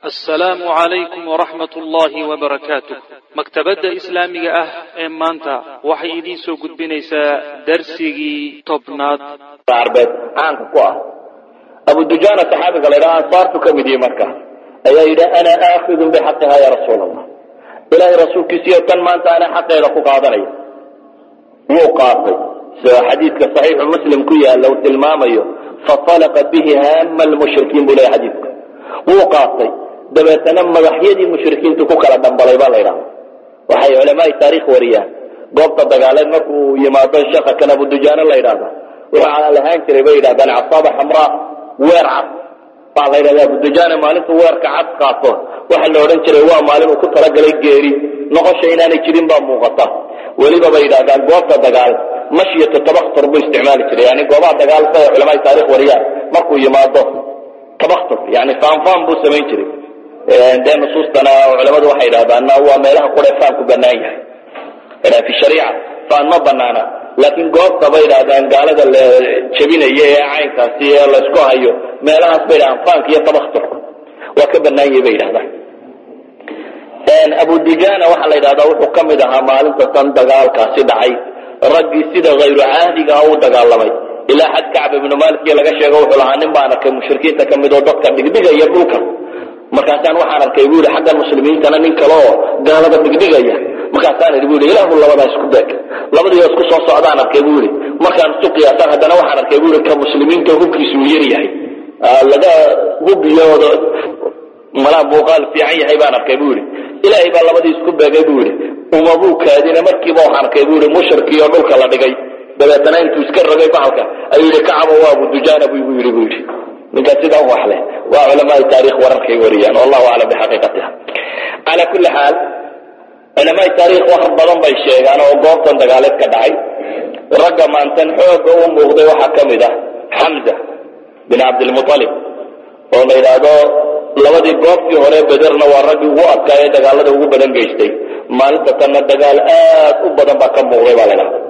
assalaamu calaykum waraxmat ullaahi wabarakaatuh maktabadda islaamiga ah ee maanta waxay idiin soo gudbinaysaa darsigii tobnaad arbeed caanka ku ah abu dujaana saxaabiga la ydhaha ansaartu ka mid yihi marka ayaa yidhi ana aakidun bixaqiha ya rasuul allah ilaahay rasuulkiisiyo tan maanta ana xaqeeda ku qaadanaya wuu qaatay sida xadiidka saxiixu muslim ku yaalla uu tilmaamayo faalaqa bihi haama lmushrikiin buu leeya xadiidku wuu qaatay dabeetana madaxyadii mushrikiintu ku kala dhambalay baa la ydhahda waxay culamaai taarikh wariyaan goobta dagaaleed markuu yimaado shaka kan abu dujaana la ydhahda wuxuu lahaan jiray bay yidhahdaan casaaba xamraa weer cad baa la ydhahda abu dujaana maalintuu weerka cad qaato waxa la odhan jiray waa maalin uu ku talagalay geeri noqosha inaanay jirin baa muuqata weliba bay yidhahdaan goobta dagaal mashyatu tabaktur buu isticmaali jiray yani goobaha dagaal siday culamaai taarikh wariyaan markuu yimaado tabaktur yani faanfaan buu samayn jiray dee nusuustana culamadu waxay yidhahdaana waa meelaha qure faanku banaan yahay fi shariica faan ma banaana laakiin goobta bay yidhahdaan gaalada la jebinaya ee caynkaasi ee laysku hayo meelahaas bay yidhahdaan faanka iyo tabakturka waa ka banaan yahay bay yidhahdaan abu dijana waxaa la yidhahdaa wuxuu ka mid ahaa maalinta tan dagaalkaasi dhacay raggii sida hayru caahdiga ah u dagaalamay ilaa xad kacb ibnu malikiyo laga sheego wuxuu lahaa nin baan arkay mushrikiinta ka mid oo dadka dhigdhigaya dhulka markaasaan waxaan arkay bu yidhi xaggan muslimiintana nin kale oo gaalada dhigdhigaya markaasaan idhi bu yidhi ilaahu labadaa isku beeg labadii oo isku soo socdaan arkay bu yidhi markaan isu qiyaasaan haddana waxaan arkay bu yidhi ka muslimiinta hubkiisu uu yar yahay laga hubiyooda malaa muuqaal fiican yahay baan arkay bu yidhi ilaahay baa labadii isku beegay bu yidhi umabuu kaadina markiiba waxaan arkay bu yidhi mushrikii oo dhulka la dhigay dabeetana intuu iska rogay bahalka ayuu yidhi kacaba waa abu dujaana bu igu yidhi bu yidhi ninkaa sidaa u waxleh waa culamaai taarikh wararkay wariyaan wallahu aclam bixaqiiqatiha cala kulli xaal culamaai taarikh wax badan bay sheegaan oo goobtan dagaaleed ka dhacay ragga maantan xooga u muuqday waxaa ka mid ah xamza bin cabdilmualib oo la yidhaahdo labadii goobtii hore bederna waa raggii ugu adkaa ee dagaalada ugu badan geystay maalinta tanna dagaal aad u badan baa ka muuqday baa la ydhahda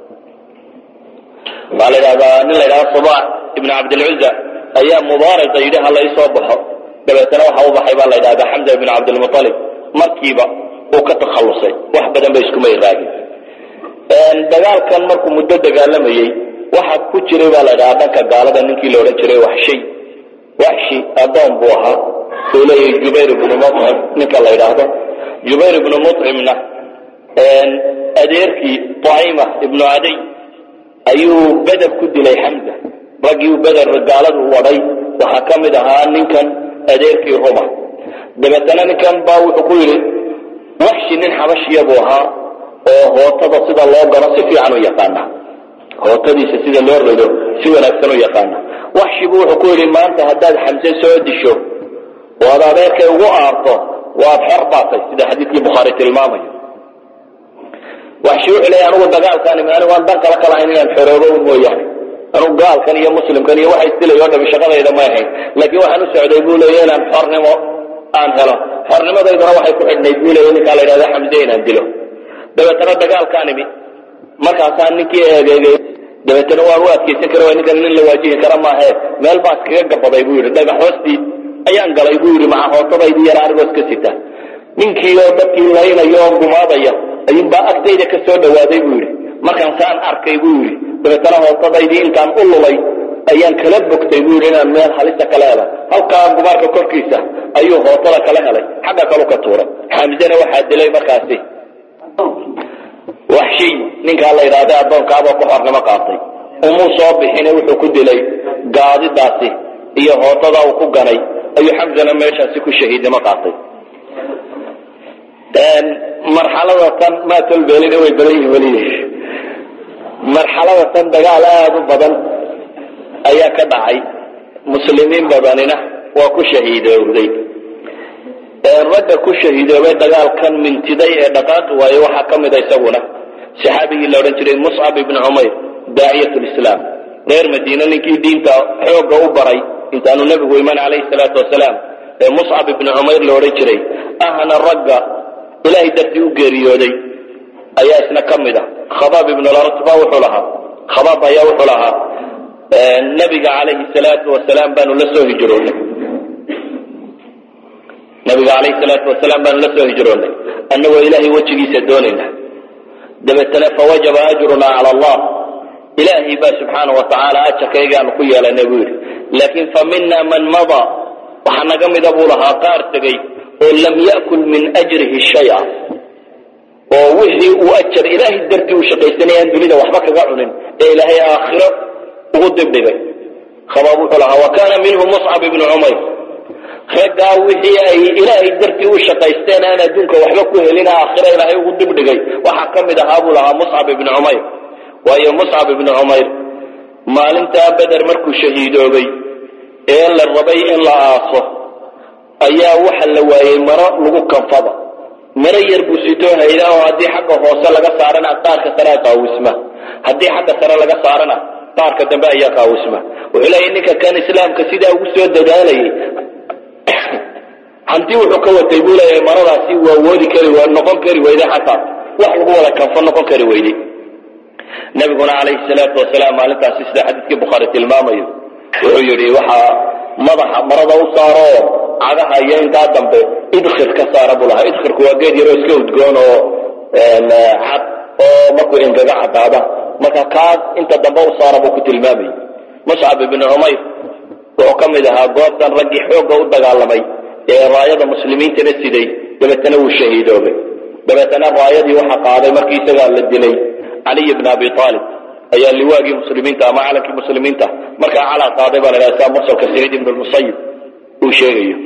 baa la ydhahdaa nin la ydhahda subax ibn cabdilcuza ayaa mubaarasa yidhi ha laysoo baxo dabeetana waxa u baxay baa la ydhahdaa xamza ibn cabdilmualib markiiba uu ka takhallusay wax badan ba iskuma iraagin dagaalkan markuu muddo dagaalamayey waxa ku jiray baa la ydhahdaa dhanka gaalada ninkii la odhan jiray waxshay waxshi adoon buu ahaa uu leeyahay jubayr ibnu mucim ninka la ydhaahdo jubayr ibnu mucimna adeerkii taima ibnu caday ayuu beder ku dilay xamza raggii beder gaaladu wadhay waxaa ka mid ahaa ninkan adeerkii ruma dabeetana ninkan baa wuxuu ku yidhi waxshi nin xabashiya buu ahaa oo hootada sida loo garo si fiican u yaqaana hootadiisa sida loo rido si wanaagsan u yaqaana waxshibu wuxuu ku yidhi maanta haddaad xamse soo disho oo ad adeerkay ugu aarto waad xor baatay sida xadiidkii bukhaari tilmaamayo waxshi wuxuu leeya anugu dagaalkaan imi anigu aan dan kala kalahayn inaan xoroobo un mooyaane anugu gaalkan iyo muslimkan iyo waxa isdilay oo dhami shaqadayda may ahayn laakiin waxaan u socday buu leeya inaan xornimo aan helo xornimadayduna waxay ku xidhnayd buu leeya ninkaa la yidhahda xamse inaan dilo dabeetana dagaalkaan imi markaasaan ninkii eegeegay dabeetana waan u adkaysan kara waa ninkan nin la waajihi kara maahe meel baa iskaga gabaday buu yidhi dhagax hoostii ayaan galay buu yidhi maca hootadaydii yara anigoo iska sita ninkii oo dadkii laynaya oo gumaadaya ayuunbaa agtayda ka soo dhawaaday buu yidhi markaan saan arkay buu yidhi dabeetana hootadaydii intaan u lulay ayaan kala bogtay buu yidhi inaan meel halisa kala hela halkaa gumaarka korkiisa ayuu hootada kala helay xagga kalu ka tuuray xamzena waxaa dilay markaasi waxshiy ninkaa la yidhaahda addoonkaaboo ku xornimo qaatay umuu soo bixine wuxuu ku dilay gaadidaasi iyo hootada uu ku ganay ayuu xamzana meeshaasi ku shahiidnimo qaatay marxalada tan maatolbeelina way badan yihin weli marxalada tan dagaal aada u badan ayaa ka dhacay muslimiin badanina waa ku shahiidoobday ragga ku shahiidoobay dagaalkan mintiday ee dhaqaaqi waaye waxaa ka mida isaguna saxaabigii la odhan jiray muscab ibni cumayr daaciyat lislaam reer madiine ninkii diinta xoogga u baray intaanu nebigu iman calayhi salaatu wasalaam ee muscab ibni cumayr la odhan jiray ahna ragga ilaahay dartii u geeriyooday ayaa isna ka mid a khabaab ibn laratba wuxuu lahaa khabaab ayaa wuxuu lahaa nebiga calayhi salaatu wasalaam baanu la soo hijroonay nabiga calayhi salaatu wasalaam baanu la soo hijroonnay annagoo ilaahay wejigiisa doonayna dabeetana fawajaba ajrunaa cala allah ilaahay baa subxaana wa tacaala ajarkaygaanu ku yeelanay buu yidhi laakiin fa mina man madaa waxaa naga mida buu lahaa qaar tegey oo lam ya'kul min ajrihi shaya oo wixii uu ajar ilaahay dartii u shaqaysanay aan dunida waxba kaga cunin ee ilaahay aakhiro ugu dibdhigay khabaab wuxuu lahaa wa kaana minhu muscab ibnu cumayr raggaa wixii ay ilaahay dartii u shaqaysteen aan adduunka waxba ku helin aakhiro ilaahay ugu dibdhigay waxaa ka mid ahaa buu lahaa muscab ibnu cumayr waayo muscab ibnu cumayr maalintaa beder markuu shahiidoobay ee la rabay in la aaso ayaa waxa la waayey maro lagu kanfada maro yar buu sitoo haydaa oo haddii xagga hoose laga saarana qaarka sarea qaawisma haddii xagga sare laga saarana qaarka dambe ayaa qaawisma wuxuu leeyahy ninka kan islaamka sidaa ugu soo dadaalayay hanti wuxuu ka watay buu leeyahay maradaasi waa woodi kari noqon kari weyday xataa wax lagu wada kanfo noqon kari weyday nabiguna calayhi salaatu wasalaam maalintaasi sida xadiidkii bukhaari tilmaamayo wuxuu yidhi waxaa madaxa marada u saaro cagaha iyo intaa dambe idkhir ka saara buu lahaa idkhirku waa geed yaroo iska udgoon oo cad oo markuu engaga cadaada marka kaas inta dambe u saara buu ku tilmaamayay muscab ibnu cumayr wuxuu ka mid ahaa goobtan raggii xoogga u dagaalamay ee raayada muslimiintana siday dabeetana wuu shahiidoobay dabeetana raayadii waxa qaaday markii isagaa la dilay caliy bn abi aalib ayaa liwaagii muslimiinta ama calankii muslimiinta markaa calaa qaaday baa la dhaha saa mursalka saciid ibn musayib uu sheegayo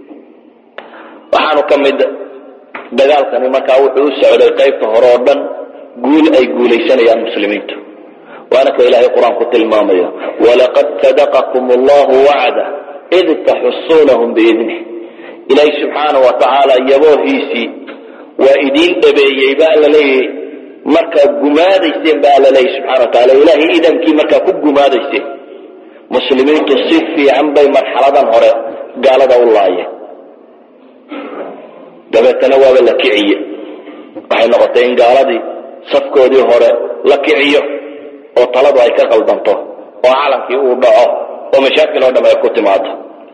waxaanu ka mid dagaalkani markaa wuxuu u socday qaybta hore oo dhan guul ay guulaysanayaan muslimiintu waana ka ilaahay qur-aanku tilmaamayo walaqad sadaqakum allahu wacda id taxusuunahum biidnih ilaahay subxaana wa tacaala yaboohiisii waa idiin dhabeeyey baa la leeyahy markaa gumaadayseen baa alla leeyahy subxana wa taala ilaahay idankii markaa ku gumaadayseen muslimiintu si fiican bay marxaladan hore gaalada u laayeen dabeetana waaba la kiciye waxay noqotay in gaaladii safkoodii hore la kiciyo oo taladu ay ka qaldanto oo calankii uu dhaco oo mashaakil oo dham ay ku timaado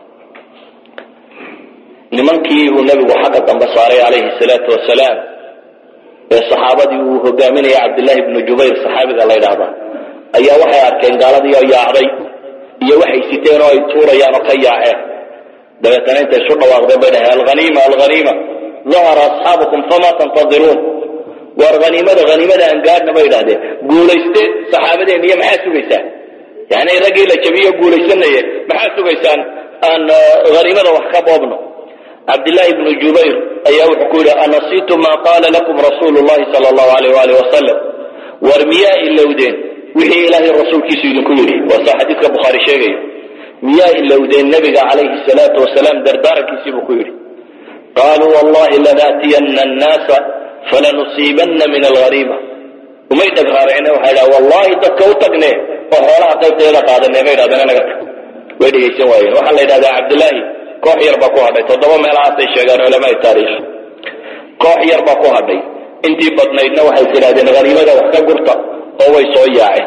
nimankii uu nebigu xagga dambe saaray calayhi salaatu wasalaam ee saxaabadii uu hogaaminaya cabdillaahi ibnu jubayr saxaabiga la ydhaahda ayaa waxay arkeen gaaladii oo yaacday iyo waxay siteen oo ay tuurayaan oo ka yaaceen dabeetana intay isu dhawaaqdeen bay dhaheen alhaniima alhaniima dahara asxaabukum fama tantadiruun waar haniimada haniimada aan gaadhna bay idhahdeen guulayste saxaabadeen iyo maxaa sugaysaan yani raggii la jabiyo guulaysanaye maxaa sugaysaan aan haniimada wax ka boobno cabdillaahi ibnu jubayr ayaa wuxuu ku yidhi anasitu maa qaala lakum rasuulu llahi sala allahu alayh waalih wasalam war miyaa ilowdeen wixii ilaahay rasuulkiisu idinku yidhi waa saa xadiidka bukhaari sheegayo miyaa ilowdeen nebiga calayhi salaatu wasalaam dardaarankiisii buu ku yidhi qaaluu wallahi lanaatiyana annaasa falanusiibanna min alghariima umay dhagraaricne waxay dhaha wallahi dadka u tagne oo xoolaha qaybteeda qaadane bay dhahdeen naga tag way dhegaysan waayeen waxaa la yidhahdaa cabdillaahi koox yar baa ku hadhay toddoba meelahaasay sheegaan culamaai taariikh koox yar baa ku hadhay intii badnaydna waxay tidhahdeen haniimada wax ka gurta oo way soo yaaceen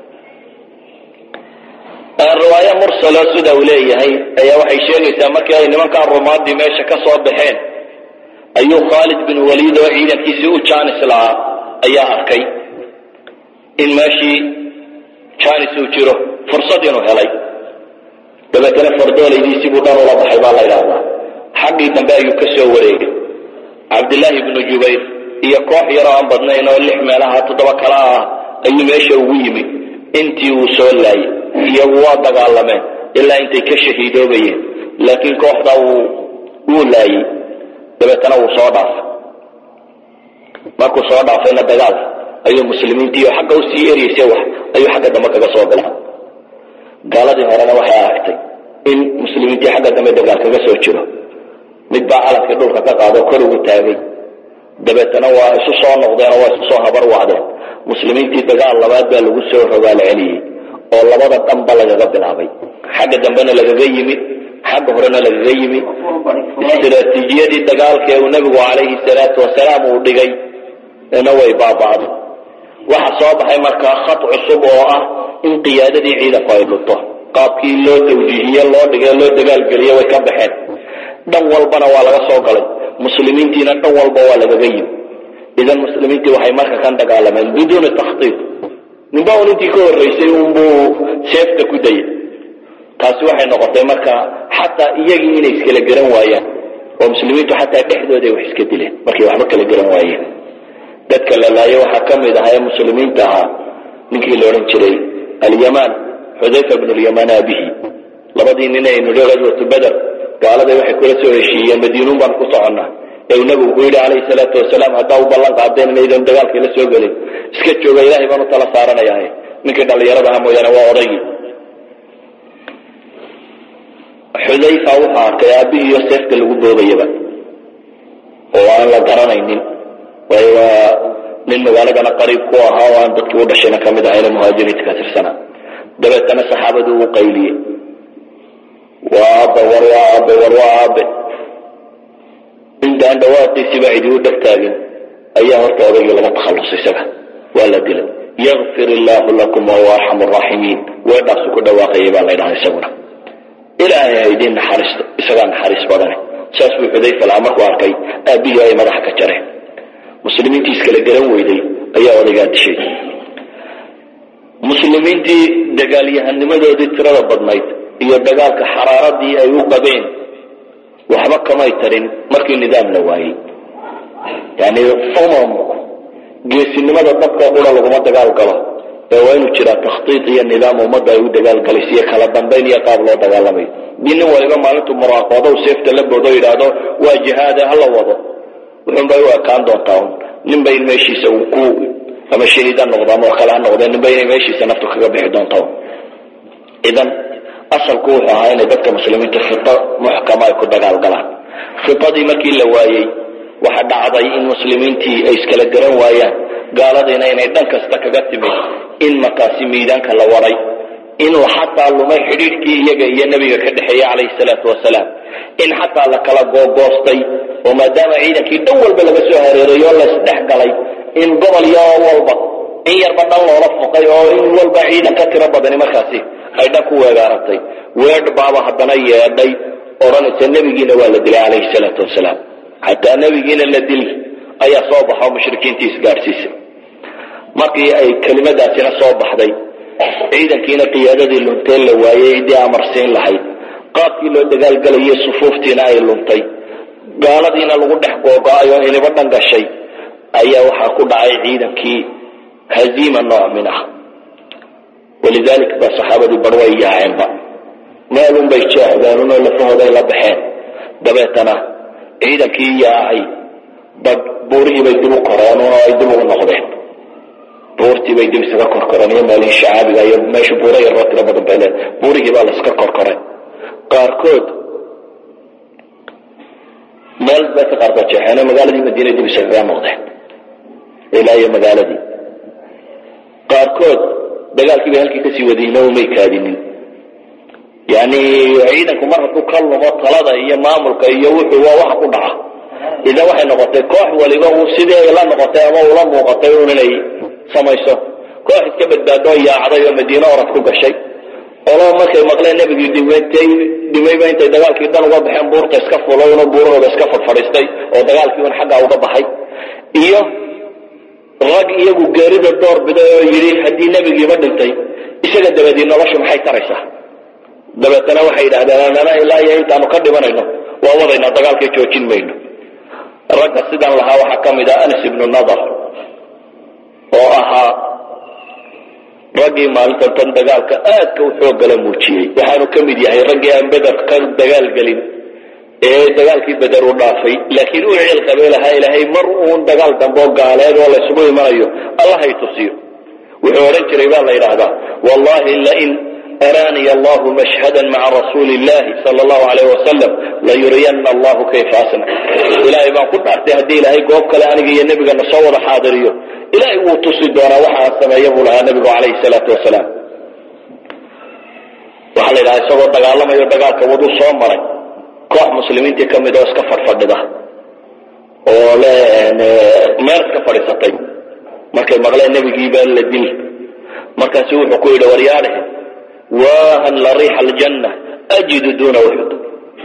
riwaayo mursalo sida uu leeyahay ayaa waxay sheegaysaa markii ay nimankaa rumaadii meesha ka soo baxeen ayuu khaalid bin waliid oo ciidankiisii u jaanis lahaa ayaa arkay in meeshii jaanis uu jiro fursad inuu helay dabeetana fardoolaydiisii buu dhan ula baxay baa la ydhaahdaa xaggii dambe ayuu ka soo wareegay cabdillaahi ibnu jubayr iyo koox yaroo aan badnayn oo lix meelaha toddoba kala ah ayuu meesha ugu yimi intii uu soo laayay iyagu waa dagaalameen ilaa intay ka shahiidoobayeen laakiin kooxda wuu wuu laayey dabeetana wuu soo dhaafay markuu soo dhaafayna dagaal ayuu muslimiintiiyo xagga usii eryeysay wax ayuu xagga dambe kaga soo galay gaaladii horena waxay aragtay in muslimiintii xagga dambe dagaal kaga soo jiro mid baa calankii dhulka ka qaado kor ugu taagay dabeetana waa isu soo noqdeen oo waa isu soo habar wacdeen muslimiintii dagaal labaad baa lagu soo rogaal celiyey oo labada dhanba lagaga bilaabay xagga dambena lagaga yimi xagga horena lagaga yimi istiraatiijiyadii dagaalka ee uu nebigu calayhi salaatu wasalaam uu dhigay na way baaba'day waxa soo baxay markaa khad cusub oo ah in qiyaadadii ciidanku ay dhunto qaabkii loo tawjiihiye loo dhigay loo dagaalgeliye way ka baxeen dhan walbana waa laga soo galay muslimiintiina dhan walba waa lagaga yimi idan muslimiintii waxay marka kan dagaalameen biduuni takhtiid ninba un intii ka horraysay unbuu seefta ku dayay taasi waxay noqotay marka xataa iyagii inay iskala garan waayaan oo muslimiintu xataa dhexdooda ay wax iska dileen markay waxba kala garan waayeen dadka la laayo waxaa ka mid ahaa ee muslimiinta ahaa ninkii la odhan jiray alyamaan xudayfa bnu lyamaan aabihi labadii nin aynu nihi ghaswatu beder gaaladay waxay kula soo heshiiyeen madiinuun baan ku soconnaa ee uu nabigu ku yidhi calayhi salaatu wasalaam haddaa u ballan qaadeen inaydan dagaalkii la soo gelin iska jooga ilaahay baan u tala saaranayaa ninkii dhallinyarada aha mooyaane waa odaygii xudayfa wuxuu arkay aabihiiyo seefta lagu boobayaba oo aan la garanaynin waayo waa nin magaaladana qariib ku ahaa oo aan dadkii u dhashayna ka mid ahayna muhaajiriinta ka tirsanaa dabeetana saxaabadu uu qayliyey waa aabe war waa aabe war waa aabe intaan dhawaaqiisiba cidi u dhegtaagin ayaa horta odaygii laga takhallusay isaga waa la dilay yakfir illaahu lakum wahuwa arxamu raaximiin weedhaasu ku dhawaaqayay baa la ydhaha isaguna ilaahay ha idiin naxariisto isagaa naxariis badane saas buu xudayfa lahaa markuu arkay aabbihii ay madaxa ka jareen muslimiintii iskala garan weyday ayaa odaygaa dishay muslimiintii dagaalyahanimadoodii tirada badnayd iyo dagaalka xaraaradii ay u qabeen waxba kamay tarin markii nidaam la waayey yani umam geesinimada dadka qura laguma dagaal galo ee waa inuu jiraa takhtiid iyo nidaam ummadda ay u dagaalgalayso iyo kala dambayn iyo qaab loo dagaalamayo dii nin waliba maalintuu muraaqoodo seefta la boodo yidhaahdo waa jihaade hala wado wuxuunbay u ekaan doontaa un ninba in meeshiisa uu ku ama shahiid ha noqdo ama wax kale ha noqde ninba inay meeshiisa naftu kaga bixi doonta idan asalku wuxuu ahaa inay dadka muslimiinta khito muxkama ay ku dagaalgalaan khitadii markii la waayey waxa dhacday in muslimiintii ay iskala garan waayaan gaaladiina inay dhan kasta kaga timid in markaasi miidaanka la waray in xataa lumay xidhiidhkii iyaga iyo nebiga ka dhexeeya calayhi salaatu wasalaam in xataa la kala googoostay oo maadaama ciidankii dhan walba laga soo hareeray oo laysdhex galay in gobol yaro walba in yarba dhan loola fuqay oo in walba ciidan ka tiro badani markaasi ay dhan ku weegaaratay weedh baaba haddana yeedhay odhanaysa nebigiina waa la dilay calayhi salaatu wasalaam xataa nebigiina la dil ayaa soo baxo mushrikiintii isgaadhsiisay markii ay kelimadaasina soo baxday ciidankiina qiyaadadii luntee la waayey ciddii amarsiin lahayd qaabkii loo dagaalgelayay sufuuftiina ay luntay gaaladiina lagu dhex googo-ay oo iniba dhan gashay ayaa waxaa ku dhacay ciidankii haziima nooc min ah walidalik ba saxaabadii bar way yaaceenba meelun bay jeexdeenunoo lafahooday la baxeen dabeetana ciidankii yaacay ba buurihii bay dib u koreen oo ay dib ugu noqdeen buurtii bay dib isaga korkoreen iyo meelihii shacaabiga iyo meesha buura yaroo tiro badan bay leen buurihii baa la iska korkoray qaarkood meel bay ka qaarkood jeexeen magaaladii madiina dib isaga noqdeen ilaa iyo magaaladii qaarkood dagaalkii bay halkii kasii wadayeen oo may kaadinin yani ciidanku mar hadduu ka lumo talada iyo maamulka iyo wuxuu waa wax ku dhaca idan waxay noqotay koox waliba uu sidii ay la noqotay ama ula muuqatay un inay samayso koox iska badbaadoo yaacday oo madiine orad ku gashay olo markay maqleen nebigii dhimatay dhimayba intay dagaalkii dhan uga baxeen buurta iska fulay una buurahooda iska fadfadhiistay oo dagaalkii un xaggaa uga baxay iyo rag iyagu geerida door biday oo yidhi haddii nebigiiba dhintay isaga dabadii noloshu maxay taraysaa dabeetana waxay yidhahdeen anana ilaa iyo intaanu ka dhimanayno waa wadaynaa dagaalkay joojin mayno ragga sidan lahaa waxaa ka mid ah anas ibnu nadar oo ahaa raggii maalintan tan dagaalka aadka u xooggala muujiyey waxaanu ka mid yahay raggii aan beder ka dagaalgelin ee dagaalkii beder u dhaafay laakiin u cilqabay lahaa ilaahay mar uun dagaal dambe oo gaaleed oo laysugu imanayo allahay tusiyo wuxuu odhan jiray baa la yidhaahdaa wallahi lain araaniy allahu mashhada maca rasuuli illahi sala allahu alayh wasalam layuriyana allahu kayfa asna ilaahay baan ku dhaartay haddii ilaahay goob kale aniga iyo nebigana soo wada xaadiriyo ilaahay wuu tusi doonaa waxa aan sameeya buu lahaa nebigu calayhi salaatu wasalaam waxaa la yidhaha isagoo dagaalamayo dagaalka waduu soo maray koox muslimiintii ka mid oo iska fadhfadhida oo le meel iska fadhiisatay markay maqleen nebigiibaa la dil markaasu wuxuu ku yidhi waryaadhe waahan la riixa aljanna ajidu duuna uxud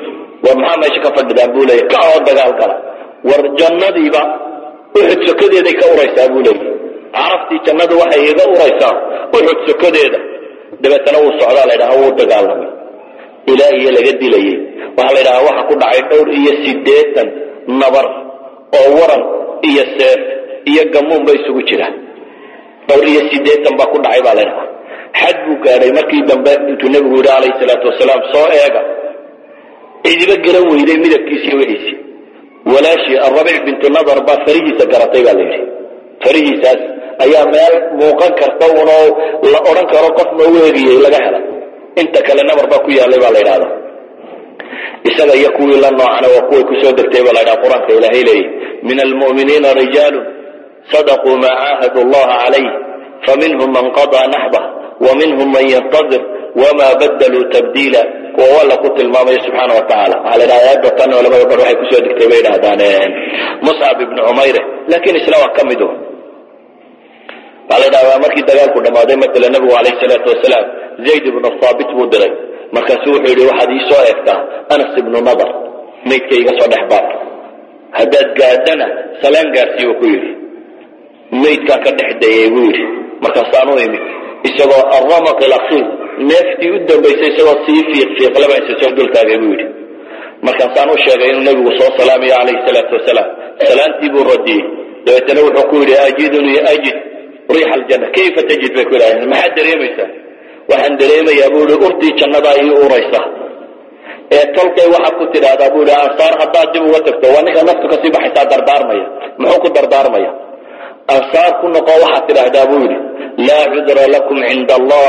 war maxaa meesha ka fadhidaan buu leeyay ka oo dagaal gala war jannadiiba uxud sokadeeday ka uraysaa buu leeyay caraftii jannadu waxay iga uraysaa uxud sokadeeda dabeetana wuu socdaa la ydhaha wuu dagaalamay ilaa iyo laga dilayay waxaa la ydhahaa waxa ku dhacay dhowr iyo siddeetan nabar oo waran iyo seef iyo gamuunba isugu jira dhowr iyo siddeetan baa ku dhacay baa la ydhahaa xad buu gaadhay markii dambe intuu nebigu yidhi calayhi salaatu wasalaam soo eega cidiba garan weyday midabkiisi iyo wixiisi walaashii arabic bintu nadar baa farihiisa garatay baa la yidhi farihiisaas ayaa meel muuqan karta unoo la odhan karo qof ma u eegiyey laga hela inta kale nabar baa ku yaalay baa la yidhahda isaga iyo kuwii la noocana waa kuway kusoo degtay baa la ydhaha qur-aanka ilaahay leeyay min almu'miniina rijaalun sadaquu maa caahadu allaha calayh faminhum man qadaa naxbah ومنهم من ينتظر وما بدلوا تبديلا kuwa alla ku tilmaamaya subxaana wa tacaala waxaa la yidhaha aayadda tan culamada bar waxay kusoo degtay bay yidhahdaan muscab ibnu cumayre laakiin isna waa ka mid un waxaa la yidhahdaa markii dagaalku dhammaaday matala nabigu calayhi salaatu wasalaam zayd ibnu thaabit buu diray markaasu wuxuu yidhi waxaad ii soo eegtaa anas ibnu nadar maydka iga soo dhex baar haddaad gaadhana salaan gaarsii buu ku yidhi maydkaa ka dhex dayay buu yidhi markaasaan u imid isagoo aramaq ilakiir neeftii u dambaysay isagoo sii fiiq fiiqlaba isa soo dultaagay buu yidhi markaasaan u sheegay inuu nebigu soo salaamayo calayhi salaatu wasalaam salaantii buu radiyey dabeetana wuxuu ku yidhi ajidunii ajid riix aljanna kayfa tajid bay ku yidhahdeen maxaad dareemaysaa waxaan dareemayaa buu yihi urtii jannadaa ii uraysa ee tolkay waxaad ku tidhaahdaa buu yihi ansaar haddaad dib uga tagto waa ninka naftu kasii baxaysaa dardaarmaya muxuu ku dardaarmaya ansaar ku noqo waxaad tidhaahdaa buu yidhi laa cudra lakum cinda allah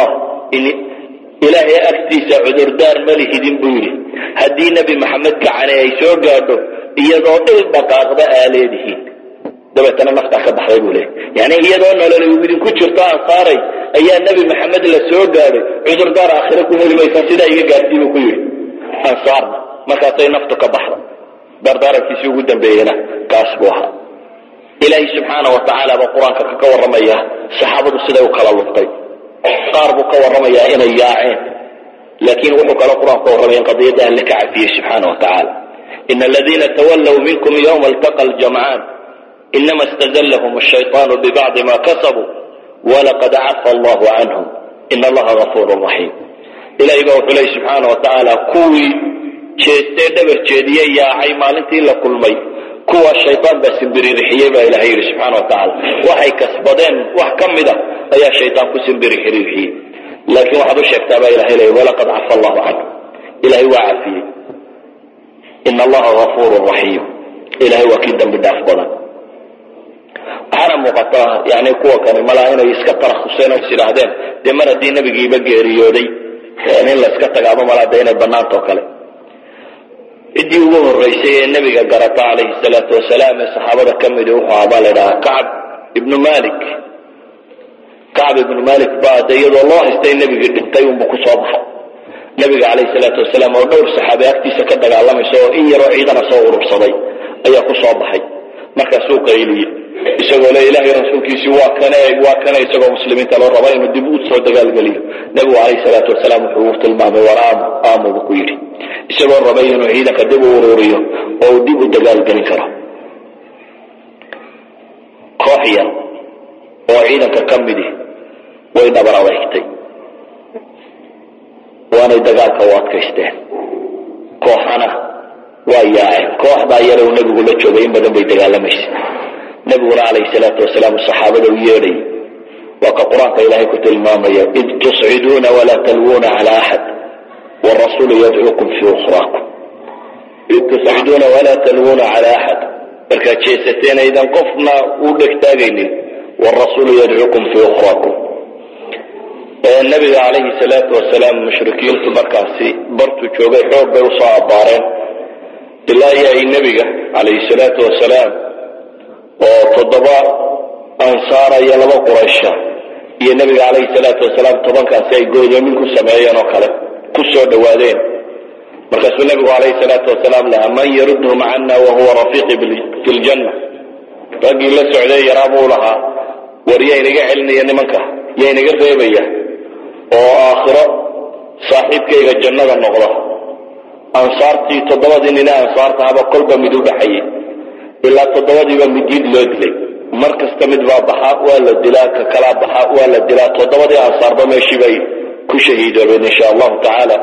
ilaahay agtiisa cudurdaar ma lihidin buu yidhi haddii nebi maxamed gacane ay soo gaadho iyadoo dhil dhaqaaqda aa leedihiin dabeetana naftaa ka baxday buu leeyay yani iyadoo nololay idinku jirto ansaaray ayaa nebi maxamed la soo gaadhay cudurdaar aakhire ku heli maysa sidaa iga gaadhsii buu ku yidhi ansaarna markaasay naftu ka baxda dardaarankiisii ugu dambeeyena kaas buu ahaa ilaahay subxaana wa tacaala baa qur-aanka ka warramaya saxaabadu siday u kala luftay qaar buu ka warramayaa inay yaaceen laakiin wuxuu kale qur-aanku ka warramaya in qadiyadda alle ka cafiyey subxaana wa tacaala ina aladiina tawallow minkum yowma altaqa aljamcaan inama istazallahum ashayطaanu bibacdi ma kasabuu walaqad cafa allahu canhum ina allaha gafuuru raxiim ilahay baa wuxuu leey subxaana wa tacaala kuwii jeestee dhabar jeediye yaacay maalintii la kulmay kuwa shayaan baa simbirixiyey baa ilahay yidhi subxaana wa tacaala waxay kasbadeen wax ka mida ayaa shayaan ku simbirixirixiyey laakiin waxaad u sheegtaa baa ilahay leey walaqad cafa allahu canhu ilahay waa cafiyey ina allaha gafuuru raxiim ilahay waa kii dambi dhaaf badan waxaana muuqata yani kuwa kani malaa inay iska tarakhuseen oo is idhaahdeen dee mar haddii nebigiiba geeriyooday in la iska tagaaba malaa de inay banaantao kale ciddii ugu horeysay ee nebiga garata calayhi salaatu wasalaam ee saxaabada ka midi wuxuu ahaa baa la ydhahaa kacab ibnu malik kacab ibnu malik baa de iyadoo loo haystay nebigii dhintay unbu ku soo baxay nebiga calayhi salaatu wasalaam oo dhowr saxaabe agtiisa ka dagaalamaysa oo in yaroo ciidana soo urursaday ayaa ku soo baxay markaasuu qayliyey isagoo le ilaahay rasuulkiisii waa kane waa kane isagoo muslimiinta loo raba inuu dib u soo dagaalgeliyo nebigu calayhi salaatu wasalaam wuxuu u tilmaamay war aamu aamubu ku yidhi isagoo rabay inuu ciidanka dib u ururiyo oo uu dib u dagaalgelin karo koox yar oo ciidanka ka midi way dhabar adeegtay waanay dagaalka u adkaysteen kooxana waa yaaceen kooxdaa yare uu nebigu la joogay in badan bay dagaalamaysa nebiguna calayhi salaatu wasalaam saxaabada u yeedhay waa ka qur-aanka ilaahay ku tilmaamaya id tusciduuna walaa talwuuna cala axad wrasuulu yadcuukum fii ukhraakum id tusciduuna walaa talwuuna cala axad markaad jeesateen aydan qofna u dhegtaagaynin wrasuulu yadcuukum fii ukhraakum nabiga calayhi salaatu wasalaam mushrikiintu markaasi bartuu joogay xoog bay usoo abbaareen ilaa iyo ay nebiga calayhi salaatu wasalaam oo toddoba ansaara iyo laba quraysha iyo nebiga calayhi salaatu wasalaam tobankaasi ay goodoomin ku sameeyeen oo kale ku soo dhawaadeen markaasuu nebigu calayhi salaatu wasalaam lahaa man yarudhum cana wahuwa rafiiqi fi ljanna raggii la socday yaraa buu lahaa war yaa inaga celinaya nimanka yaa inaga reebaya oo aakhiro saaxiibkayga jannada noqda ansaartii toddobadii nine ansaartahaba kolba mid u dhaxayay ilaa toddobadiiba midid loo dilay mar kasta mid baa baxa waa la dilaa ka kalaa baxa waa la dilaa toddobadii ansaarba meeshii bay ku shahiidoobeen insha allahu tacaala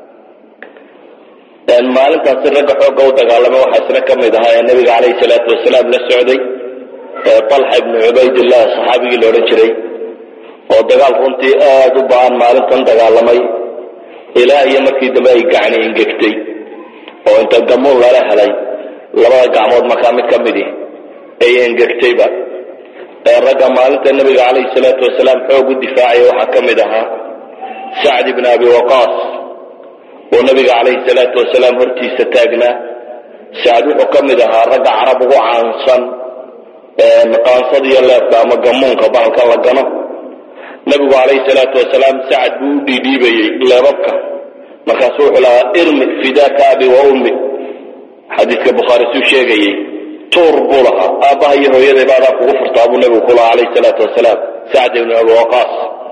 maalintaasi ragga xoogga u dagaalamay waxaa isna ka mid ahaa ee nabiga calayhi salaatu wasalaam la socday talxa ibnu cubaydillah saxaabigii la odhan jiray oo dagaal runtii aada u ba-an maalintan dagaalamay ilaa iyo markii dambe ay gacni ingegtay oo inta gamuun lala helay labada gacmood markaa mid ka midi ay engegtayba ragga maalinta nabiga calayhi salaatu wasalaam xoog u difaacaya waxaa ka mid ahaa sacd ibn abi waqaas oo nabiga calayhi salaatu wasalaam hortiisa taagnaa sacd wuxuu ka mid ahaa ragga carab ugu caansan qaansada iyo leefka ama gamuunka bahalka la gano nabigu calayhi salaatu wasalaam sacad buu u dhiidhiibayey leebabka markaasu wuxuu lahaa irmi fidaaka abi wa ummi xadiidka bukhaari suu sheegayey tuur buu lahaa aabbaha iyo hooyadayba adaa kugu furtaa buu nabigu ku lahaa calayhi salaatu wasalaam sacd ibnu abi waqaas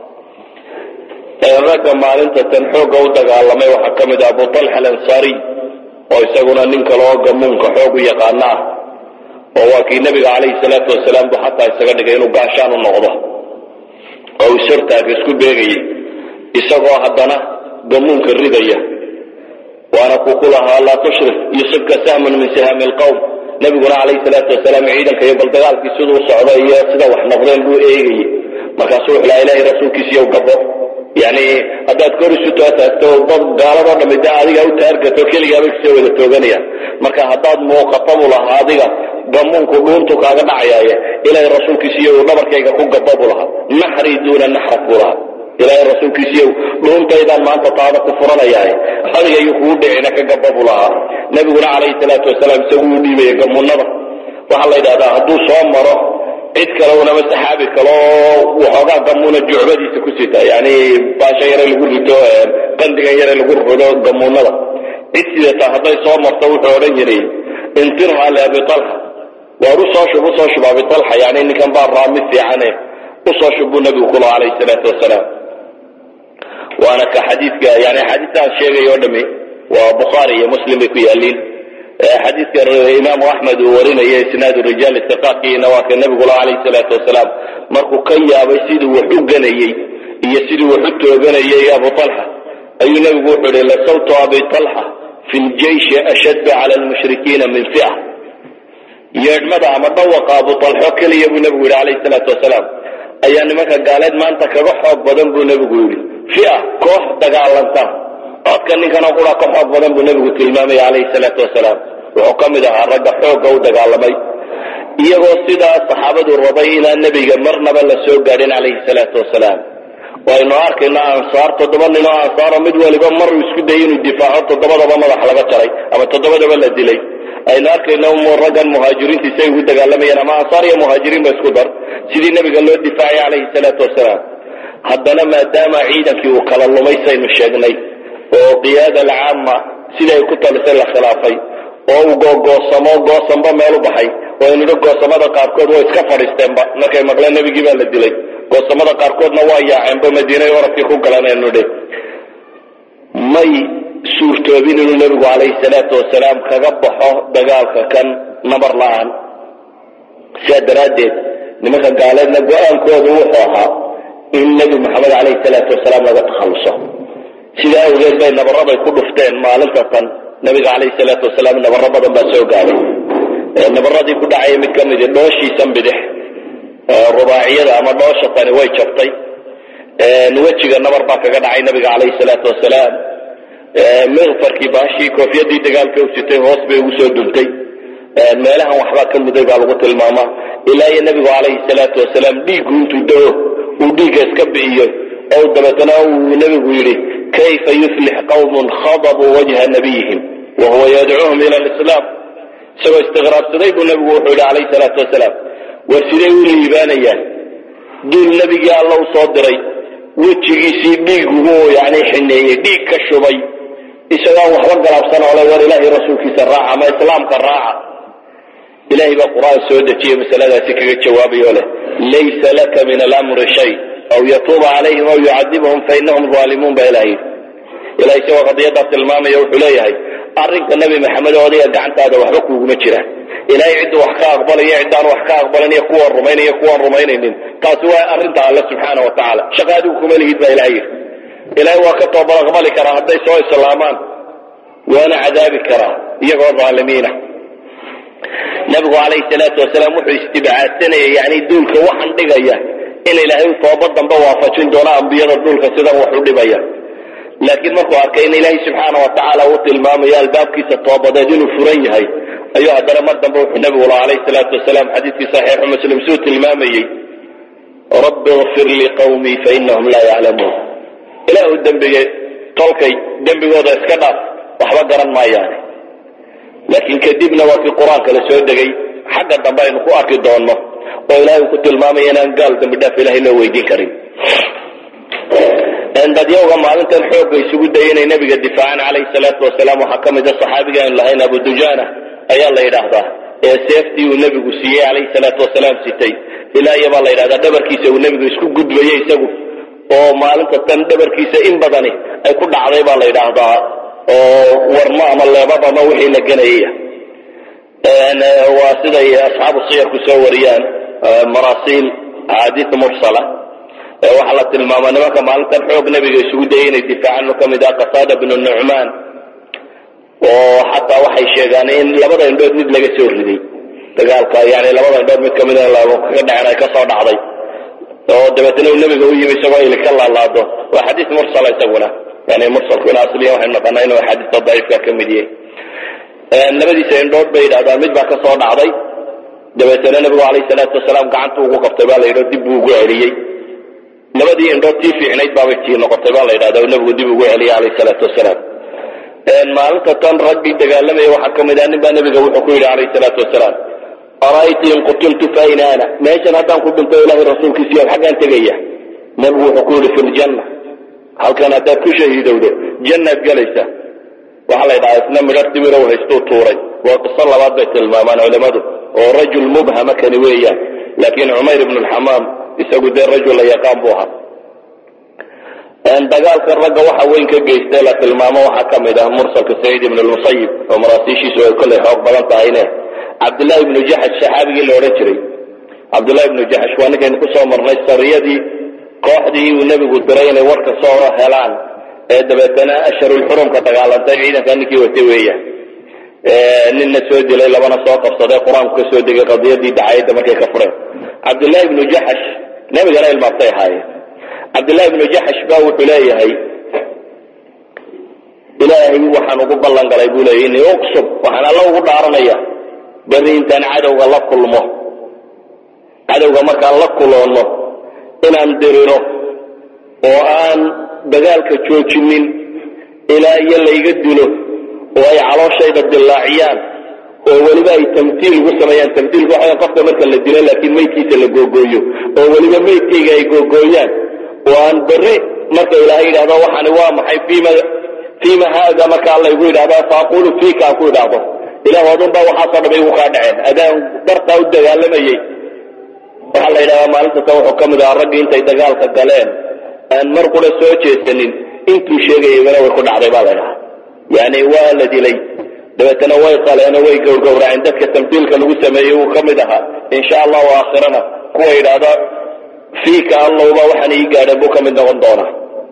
ragga maalinta tan xoogga u dagaalamay waxaa ka mid ah abu talxa alansaariy oo isaguna nin kale oo gamuunka xoog u yaqaana ah oo waa kii nabiga calayhi salaatu wasalaam buu xataa isaga dhigay inuu gaashaan u noqdo oo uu sortaaga isku beegayay isagoo haddana gamuunka ridaya waana kuu ku lahaa laa tushrif yusibka sahmun min sihaami alqowm nabiguna calayhi salaatu wasalaam ciidanka iyo bal dagaalkii siduu socdo iyo sida wax noqdeen buu eegayey markaasuu wuxuu lahaa ilahay rasuulkiisiiyow gabo yani haddaad kor isu taataagto dad gaaladoo dhami de adiga u taargato keligaabay kusoo wada tooganayaan marka haddaad muuqato buu lahaa adiga gamuunku dhuuntu kaaga dhacayaaye ilaahay rasuulkiisiiyo dhabarkayga ku gaba buu lahaa naxri duuna naxrak buu lahaa ilaahay rasuulkiisiiyo dhuuntaydaan maanta taada ku furanayaaye adiga iyo kugu dhicina ka gaba buu lahaa nabiguna calayhi salaatu wasalaam isagu u dhiibaya gamuunada waxaa la yidhahdaa hadduu soo maro cid kale unama saxaabi kale oo waxoogaa gamuuna jucbadiisa ku sita yani baashan yare lagu rito qandigan yare lagu rido gamuunada cid sidata hadday soo marto wuxuu odhan jiray intirha liabi talxa waar usoo shub usoo shub abi talxa yani ninkan baa raami fiicane usoo shub buu nabigu ku laha calayhi salaatu wasalaam waana ka xadiidka yani axaadiistaan sheegay oo dhami waa bukhaari iyo muslim bay ku yaaliin xadiidka imaamu axmed uu warinaya isnaadu rijaal istiqaadkiina waa ka nabigula calayhi salaatu wasalaam markuu ka yaabay siduu wax u ganayey iyo siduu wax u tooganayay abu talxa ayuu nebigu wuxuu ihi lasawtu abi talxa fi ljeishi ashaddu cala lmushrikiina min fi'a yeedhmada ama dhawaqa abu talxo keliya buu nebigu yihi calayhi salaatu wasalaam ayaa nimanka gaaleed maanta kaga xoog badan buu nebigu yidhi fi'a koox dagaalanta codka ninkanoo qura ka xoog badan buu nebigu tilmaamaya calayhi salaatu wasalaam wuxuu ka mid ahaa ragga xoogga u dagaalamay iyagoo sidaa saxaabadu rabay inaan nebiga marnaba la soo gaadhin calayhi salaatu wasalaam waynu arkayno ansaar toddoba nin oo ansaaro mid waliba maruu isku dayay inuu difaaco toddobadaba madax laga jaray ama toddobadaba la dilay aynu arkayno raggan muhaajiriinta isay ugu dagaalamayeen ama ansaar iyo muhaajiriin ba isku dar sidii nebiga loo difaacay calayhi salaatu wasalaam haddana maadaama ciidankii uu kala lumay saynu sheegnay oo qiyaada alcaama sidai ay ku talisay la khilaafay oo uu googoosamo goosanba meel u baxay oo aynu idhi goosamada qaarkood way iska fadhiisteenba markay maqleen nebigii baa la dilay goosamada qaarkoodna waa yaaceenba madiinay oradkii ku galan aynu idhi may suurtoobin inuu nebigu calayhi salaatu wasalaam kaga baxo dagaalka kan nabar la-aan sidaa daraaddeed nimanka gaaleedna go-aankoodu wuxuu ahaa in nebi maxamed calayhi salaatu wasalaam laga takhalluso sidaa awgeed bay nabaraday ku dhufteen maalinta tan nabiga calayhi salaatu wasalaam nabaro badan baa soo gaaday nabaradii ku dhacaya mid ka midi dhooshiisan bidix rubaaciyada ama dhoosha tani way jabtay wejiga nabar baa kaga dhacay nabiga calayhi salaatu wasalaam mikfarkii baashii koofiyadii dagaalka u sitay hoos bay ugu soo duntay meelahan waxbaa ka muday baa lagu tilmaamaa ilaa iyo nabigu calayhi salaatu wasalaam dhiiggu intuu dao uu dhiigga iska bi'iyo oo dabeetana uu nebigu yidhi kayfa yuflix qawmun khadabuu wajha nabiyihim wa huwa yadcuuhum ila lislaam isagoo istiqraabsaday buu nebigu wuxuu yidhi calayhi salaatu wasalaam war siday u liibaanayaan duul nebigii alla u soo diray wejigiisii dhiigugu yani xineeyey dhiig ka shubay isagoon waxba galaabsan oo le war ilaahay rasuulkiisa raaca ama islaamka raaca ilahay baa qur-aan soo dejiyey masaladaasi kaga jawaabayo leh laysa laka min alamri shay aw yatuuba calayhim aw yucadibahum fainahum aalimuun ba ilahay ilahay isagoo qadiyadaa tilmaamaya wuxuu leeyahay arrinka nebi maxamed oo adiga gacantaada waxba kuuguma jiraan ilaahay cidda wax ka aqbalaya ciddaan wax ka aqbalanaya kuwaan rumaynaya kuwaan rumaynaynin taasi waa arrinta alle subxaana wa tacaala shaqa adigu kuma lihid baa ilahay yidhi ilaahay waa ka toobad aqbali karaa hadday soo islaamaan waana cadaabi karaa iyagoo dhaalimiina nabigu calayhi salaatu wasalaam wuxuu istibcaadsanayay yani duulka waxaan dhigaya in ilaahay toobad dambe waafajin doono ambiyada duulka sidan wax u dhibaya laakiin markuu arkay in ilaahay subxaana wa tacaala uu tilmaamayo albaabkiisa toobadeed inuu furan yahay ayuu haddana mar dambe wuxuu nabigu la calayhi salaatu wasalaam xadiidkii saxiixu muslim suu tilmaamayey rabbi ikfir liqawmii fainahum laa yaclamuun ilaahu dembiga tolkay dembigooda iska dhaaf waxba garan maayaane laakiin kadibna waa kii qur-aanka la soo degay xagga dambe aynu ku arki doonno oo ilaahay uu ku tilmaamaya inaan gaal dambi dhaaf ilahay loo weydiin karin dadyawga maalintan xoogga isugu dayay inay nabiga difaacaan calayhi salaatu wasalaam waxaa ka mid a saxaabiga aynu lahayn abu dujaana ayaa la yidhaahdaa ee seeftii uu nebigu siiyey calayhi salaatu wasalaam sitay ilaa iyo baa la yidhahdaa dhabarkiisa uu nebigu isku gudbayey isagu oo maalinta tan dhabarkiisa in badani ay ku dhacday baa la yidhaahdaa oo warmo ama leebab ama wixii la ganayaya waa siday asxaabu siyarku soo wariyaan marasiil axaadiis mursala waxaa la tilmaama nimanka maalintan xoog nebiga isugu dayay inay difaacaan ka mid ah qasaada bnu nucmaan oo xataa waxay sheegaan in labada indhood mid laga soo riday dagaalka yani labada indhood mid kamid kaga dhaceen ay kasoo dhacday oo dabeetna uu nebiga u yimi isagoo ili ka laalaado waa xadiis mursala isaguna yani mursalku in asliya waxaynu naqanaa inuu axaadiista daciifka ka mid yahay labadiisa indhood bay yidhahdaan mid baa kasoo dhacday dabeetna nebigu calayhi salaatu wasalaam gacanta ugu qabtay baa la yidhi dib buu ugu celiyey labadii indhood tii fiicnayd baabay tii noqotay baa la yidhahda oo nebigu dib ugu celiyay calayhi salaatu wasalaam maalinta tan raggii dagaalamaya waxaa ka mid ah nin baa nebiga wuxuu ku yidhi calayhi salaatu wasalaam ara'ayta in qutiltu fa ayna ana meeshan haddaan ku dhinto ilahay rasuulkiisiyo xaggaan tegaya nebigu wuxuu ku yidhi fi ljanna halkan haddaad ku shahiidowdo jannaad gelaysaa waxaa la ydhahaa isna midhar timirow haystuu tuuray waa qiso labaad bay tilmaamaan culimmadu oo rajul mubhama kani weeyaan laakiin cumayr ibnu lxamaam isagu dee rajul la yaqaan buu ahaa dagaalka ragga waxa weyn ka geystay la tilmaamo waxaa ka mid ah mursalka saciid ibn lmusayib oo maraasiishiisu ay kollay xoog badan tahayne cabdullahi ibnu jaxash saxaabigii la odhan jiray cabdullahi ibnu jaxash waa ninkaynu kusoo marnay sariyadii kooxdii uu nebigu diray inay warka soo helaan ee dabeetana asharulxurumka dagaalantay ciidankaa ninkii watay weeyaan ninna soo dilay labana soo qabsaday qur-aanku ka soo degay qadiyadii dacayadda markay ka fureen cabdullahi ibnu jaxash nebigana ilmaabtay ahaayeen cabdullahi ibnu jaxash ba wuxuu leeyahay ilaahay waxaan ugu ballan galay buu leeyahy ini uqsub waxaan alla ugu dhaaranaya berri intaan cadowga la kulmo cadowga markaan la kuloonno inaan diriro oo aan dagaalka joojinin ilaa iyo layga dilo oo ay calooshayda dillaaciyaan oo weliba ay tamtiil ugu sameeyaan tamtiilku waxa qofka marka la dilo laakiin meydkiisa la googooyo oo weliba meydkayga ay googooyaan oo aan berri marka ilaahay yidhahdo waxani waa maxay fiima fiima haada marka alla igu yidhahdo faaqulu fiika aan ku idhaahdo ilahu adun baa waxaasoo dham igu kaa dhaceen adaan dartaa u dagaalamayey waxaa la yidhahdaa maalinta tan wuxuu ka mid ahaa raggii intay dagaalka galeen aan mar qura soo jeesanin intuu sheegayabana way ku dhacday baa la ydhahaa yani waa la dilay dabeetana way qaleenoo way gowrgowraceen dadka tamtiilka lagu sameeyey wuu ka mid ahaa insha allahu aakhirana kuwa yidhaahda fiika allowba waxaan ii gaadheen buu ka mid noqon doonaa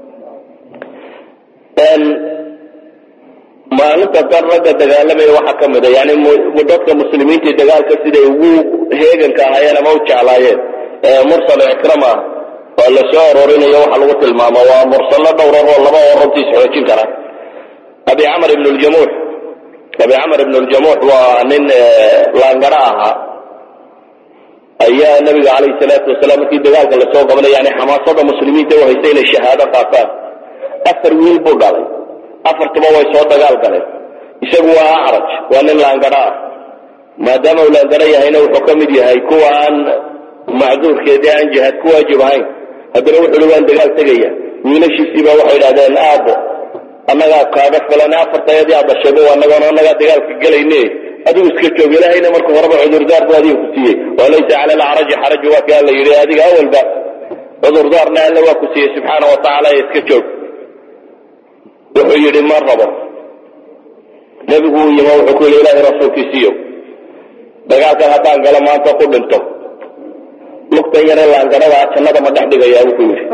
maalinta dan ragga dagaalamaya waxaa ka mid a yani dadka muslimiintii dagaalka siday ugu heeganka ahaayeen ama u jeclaayeen mursal ikrama oo la soo arorinayo waxa lagu tilmaamo waa mursallo dhowrar oo laba oo runtiis xoojin kara abi camr ibn ljamuux abi camr ibn ljamuux waa nin laangara ahaa ayaa nabiga calayhi salaatu wasalaam markii dagaalka lasoo qabanay yani xamaasada muslimiinta u haystay inay shahaado qaataan afar wiil buu dhalay afartuba way soo dagaal galeen isagu waa acraj waa nin laangara ah maadaama uu laangara yahayna wuxuu ka mid yahay kuwa aan macduurkeedii aan jihaad ku waajib ahayn haddana wuxuui waan dagaal tegaya wiilashiisiiba waxay idhahdeen aabo annagaa kaaga filan afartayadii aad dhashayba anagoon annagaa dagaalka gelayne adigu iska joog ilaahayna marka horeba cudurdaar bu adiga ku siiyey walaysa cala alacraji xaraju waa ka alla yidhi adiga awalba cudurdaarna alla waa ku siiyey subxaana wa tacaala iska joog wuxuu yidhi ma rabo nebigu uu yimo wuxuu ku yidhi ilaahay rasuulkiisiiyo dagaalkan haddaan galo maanta ku dhinto lugtan yare laangadhadaa jannada ma dhex dhigayaa buu ku yidhi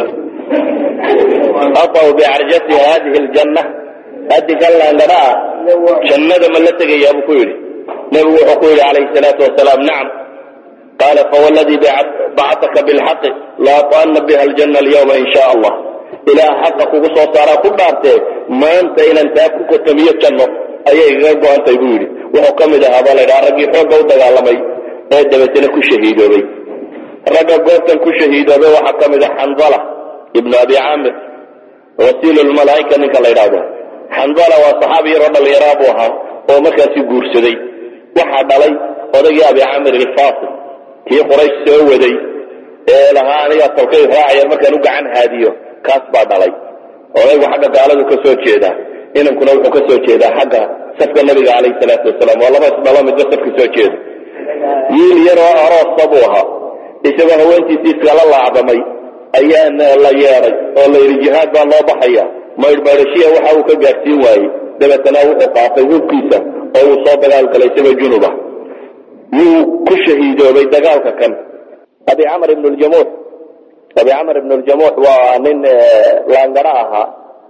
ataw bicarjati hadihi ljanna hadikan laangadha ah jannada ma la tegayaa buu ku yidhi nebigu wuxuu ku yidhi calayhi salaatu wasalaam nacam qaala fawladii bacataka bilxaqi laataana biha aljanna alyawma in sha allah ilaah xaqa kugu soo saaraa ku dhaartee maanta inaan taa ku kotamiyo janno ayay igaga go-antay buu yidhi wuxuu ka mid ahaa baa la ydhaha raggii xoogga u dagaalamay ee dabeetana ku shahiidoobay ragga goobtan ku shahiidoobay waxaa ka mid ah xandala ibnu abi caamir wasiilulmalaa'ika ninka la ydhaahdo xandala waa saxaabi yaroo dhallinyaraa buu ahaa oo markaasi guursaday waxaa dhalay odaygii abi caamir ilfasil kii quraysh soo waday ee lahaa anigaa tolkay raacayaan markaan u gacan haadiyo kaas baa dhalay odaygu xagga gaaladu ka soo jeedaa inankuna wuxuu ka soo jeedaa xagga safka nabiga calayhi salaatu wasalaam waa laba isdhalo midba safka soo jeeda wiil yaroo aroosa buu ahaa isagoo haweentiisii iskala laacdamay ayaana la yeeday oo la yidhi jihaad baa loo baxaya maydhmaydhashiya waxa uu ka gaadhsiin waayey dabeetana wuxuu qaatay hubkiisa oo uu soo dagaal galay isagoo junuba yuu ku shahiidoobay dagaalka kan abi camr ibn ljamuux abi camr ibn ljamuux waa nin laangara ahaa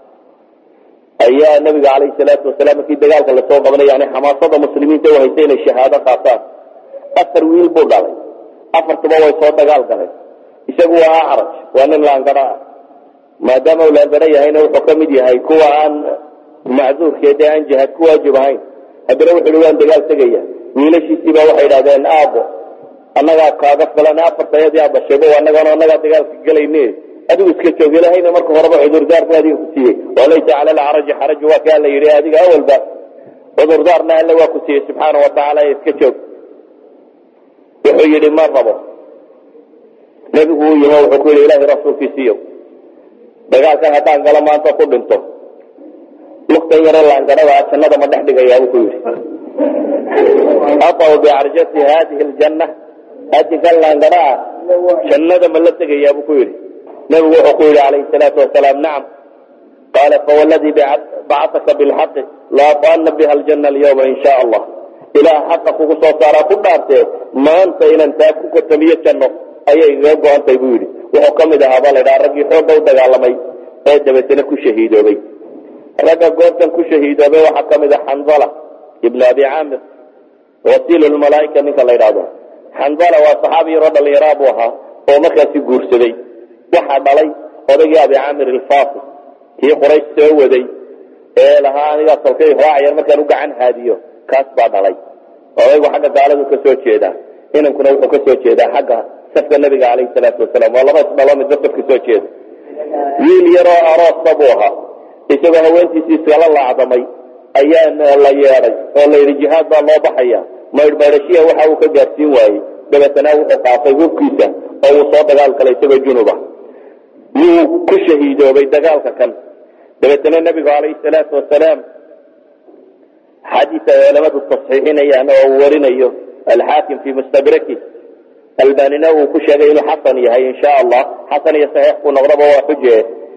ayaa nabiga calayhi salaatu wasalaam markii dagaalka lasoo qabanay yani xamaasada muslimiinta u haysay inay shahaado qaataan afar wiil buu dhalay afartuba way soo dagaal galeen isagu waa acraj waa nin laangara ah maadaama uu laangara yahayna wuxuu ka mid yahay kuwa aan macduurkeed ee aan jihaad ku waajib ahayn haddana wuxu uhi waan dagaal tegaya wiilashiisiiba waxay idhahdeen aabo annagaa kaaga filan afartayadii aad dhashayba annagana annagaa dagaalka gelayne adigu iska joog ilahayna marka horeba cudurdaar bu adiga ku siiyey walaysa cala alcaraji xaraju waa kaa la yidhi adiga awalba cudurdaarna alle waa ku siiyey subxaana watacaala iska joog wuxuu yidhi ma rabo nebigu uu yimo wuxuu ku yidhi ilahay rasuulkiisiiyo dagaalkan haddaan galo maanta ku dhinto lugtan yare laangadhadaa jannada ma dhex dhigayaa buu ku yidhi ataw bicarjati hadihi ljanna hadikan laangada ah jannada ma la tegayaa buu ku yidhi nebigu wuxuu ku yidhi calayhi salaatu wasalaam nacam qaala fawladii bacataka bilxaqi laataana biha aljanna alyawma in sha allah ilaah xaqa kugu soo saaraa ku dhaartee maanta inaan taa ku kotamiyo janno ayay igaga go-antay buu yidhi wuxuu ka mid ahaa baa la ydhaha raggii xoogga u dagaalamay ee dabeetana ku shahiidoobay ragga goobtan ku shahiidoobay waxaa ka mid ah xandala ibnu abi caamir wasiilulmalaa'ika ninka la ydhaahdo xandala waa saxaabi yaroo dhallinyaraa buu ahaa oo markaasi guursaday waxaa dhalay odaygii abi caamir ilfasil kii quraysh soo waday ee lahaa anigaa tolkay raacayaan markaan u gacan haadiyo kaas baa dhalay odaygu xagga gaaladu ka soo jeedaa inankuna wuxuu ka soo jeedaa xagga safka nabiga calayhi salaatu wasalaam waa laba isdhalo midba safka soo jeeda wiil yaroo aroosa buu ahaa isagoo haweentiisii iskala laacdamay ayaana la yeeday oo la yidhi jihaad baa loo baxaya maydhmaydhashiya waxa uu ka gaadhsiin waayey dabeetana wuxuu qaatay hubkiisa oo uu soo dagaal galay isagoo junuba yuu ku shahiidoobay dagaalka kan dabeetana nebigu calayhi salaatu wasalaam xadiis ay culamadu tasxiixinayaan oo uu warinayo alxaakim fii mustadraki albanina uu ku sheegay inuu xasan yahay insha allah xasan iyo saxiix ku noqdaba waa xuje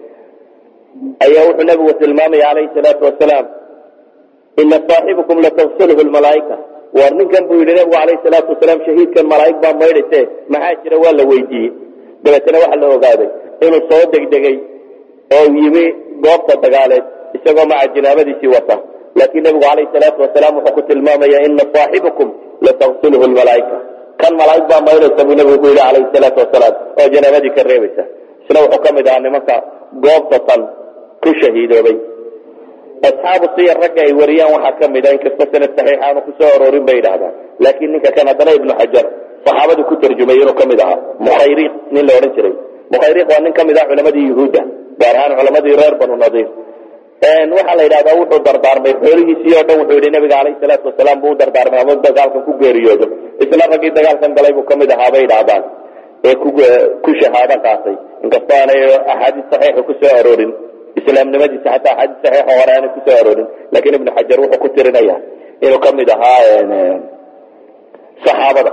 ayaa wuxuu nabigu tilmaamaya calayhi salaatu wasalaam ina saaxibukum latagsilhu lmalaaika war ninkan buu yidhi nabigu calayhi salaatu wasalaam shahiidkan malaa'ig baa maydhayse maxaa jira waa la weydiiyey dabeetana waxaa la ogaaday inuu soo degdegay oo yimi goobta dagaaleed isagoo maca jinaabadiisii wata laakiin nabigu calayhi salaatu wasalaam wuxuu ku tilmaamaya ina saaxibukum latagsilhu lmalaaika kan malaa'ig baa maydhaysa buu nabigu ku yidhi calayhi salaatu wasalaam oo janaabadii ka reebaysa isna wuxuu ka mid ahaa nimanka goobta tan ku shahiidoobay asxaabu siyar ragga ay wariyaan waxaa ka mid a inkastoo sanad saxiix aanu kusoo aroorin bay yidhaahdaan laakiin ninka kan haddana ibnu xajar saxaabadii ku tarjumay inuu ka mid ahaa mukhayriiq nin la odhan jiray mukhayriiq waa nin ka mid ah culamadii yuhuudda gaar ahaan culamadii reer banu nadiir waxaa la yidhahdaa wuxuu dardaarmay xoolihiisii oo dhan wuxuu yidhi nabiga calayhi salaatu wasalaam buu u dardaarmay ama dagaalkan ku geeriyoodo isla raggii dagaalkan galay buu ka mid ahaa bay yidhaahdaan ee ku shahaado qaatay inkastoo aanay axaadiis saxiixa kusoo aroorin islaamnimadiisa xataa axaadiis saxiixa hore aanay kusoo aroorin laakiin ibnu xajar wuxuu ku tirinaya inuu ka mid ahaa saxaabada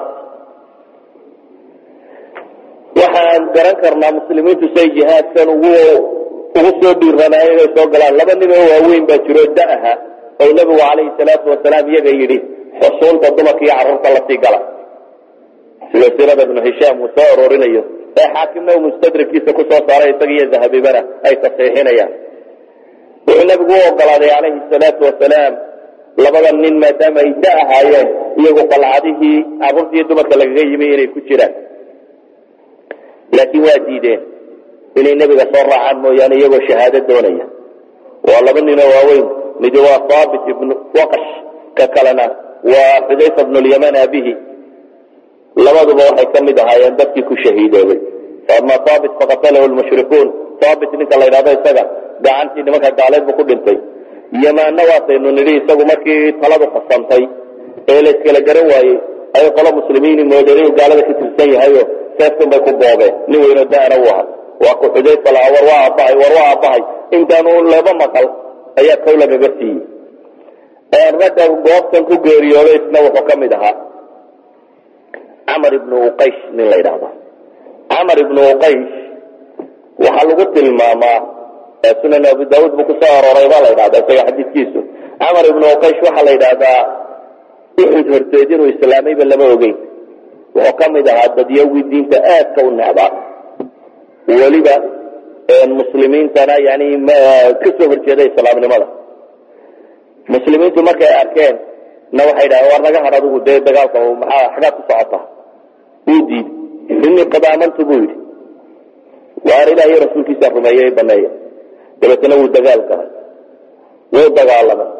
waxaan garan karnaa muslimiintu say jihaadkan ugu ugu soo dhiiranaayeen inay soo galaan laba nin oo waaweyn baa jiro da aha oo nebigu calayhi salaatu wasalaam iyaga yidhi xusuunta dumarka iyo carruurta lasii gala sida siirada ibnu hishaam uu soo aroorinayo ee xaakimna uu mustadrikiisa kusoo saaray isaga iyo dahabibana ay tasxiixinayaan wuxuu nebigu u ogolaaday calayhi salaatu wasalaam labada nin maadaama ay da ahaayeen iyagu qalcadihii carruurtiiyo dumarka lagaga yimi inay ku jiraan laakiin waa diideen inay nebiga soo raacaan mooyaane iyagoo shahaado doonaya waa laba ninoo waaweyn midi waa haabit ibnu waqash ka kalena waa xudayfa bnu lyaman abihi labaduba waxay ka mid ahaayeen dadkii ku shahiidoobay faama haabit faqatalahu lmushrikuun haabit ninka la ydhahdo isaga gacantii nimanka gaaleed buu ku dhintay yamaanna waataynu nidhi isagu markii taladu qasantay ee la iskala garan waayey ayay qolo muslimiini moodeen inuu gaalada ka tirsan yahayo seeftan bay ku boobeen nin weynoo da'na u aha waa ku xudayfa lahaa war waa aabbahay war waa aabbahay intaanu laba maqal ayaa kow lagaga siiyey ragga goobtan ku geeriyooday isna wuxuu ka mid ahaa camar ibnu uqaysh nin la yidhaahdo camar ibnu uqaysh waxaa lagu tilmaamaa sunan abu daauud buu kusoo arooray baa la yidhahda isaga xadiidkiisu camar ibnu uqaysh waxaa la yidhaahdaa uxud horteed inuu islaamayba lama ogeyn wuxuu ka mid ahaa dadyawii diinta aadka u necdaa weliba muslimiintana yani kasoo horjeeda islaamnimada muslimiintu markay arkeen na waxay dhahdeen war naga had adigu dee dagaalka maxaa xagaad ku socotaa wuu diiday inii qad aamantu buu yidhi waar ilaah iyo rasuulkiisa rumeeyey baneeya dabeetana wuu dagaal galay wuu dagaalamay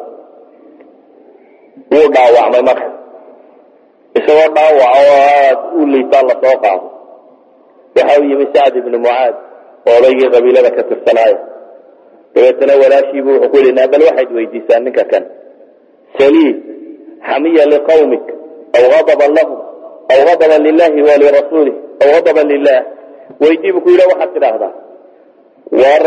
wuu dhaawacmay marka isagoo dhaawac oo aad u liitaa lasoo qaado waxa uu yimi sacd ibnu mucaad oo odaygii qabiilada ka tirsanaaya dabeetana walaashiibu wuxuu ku yidhi bal waxayd weydiisaa ninka kan saliid xamiya liqawmik aw adaban lahum aw adaban lilahi walirasuulih aw adaban lilah weydii buu ku yidhi waxaad tidhaahdaa war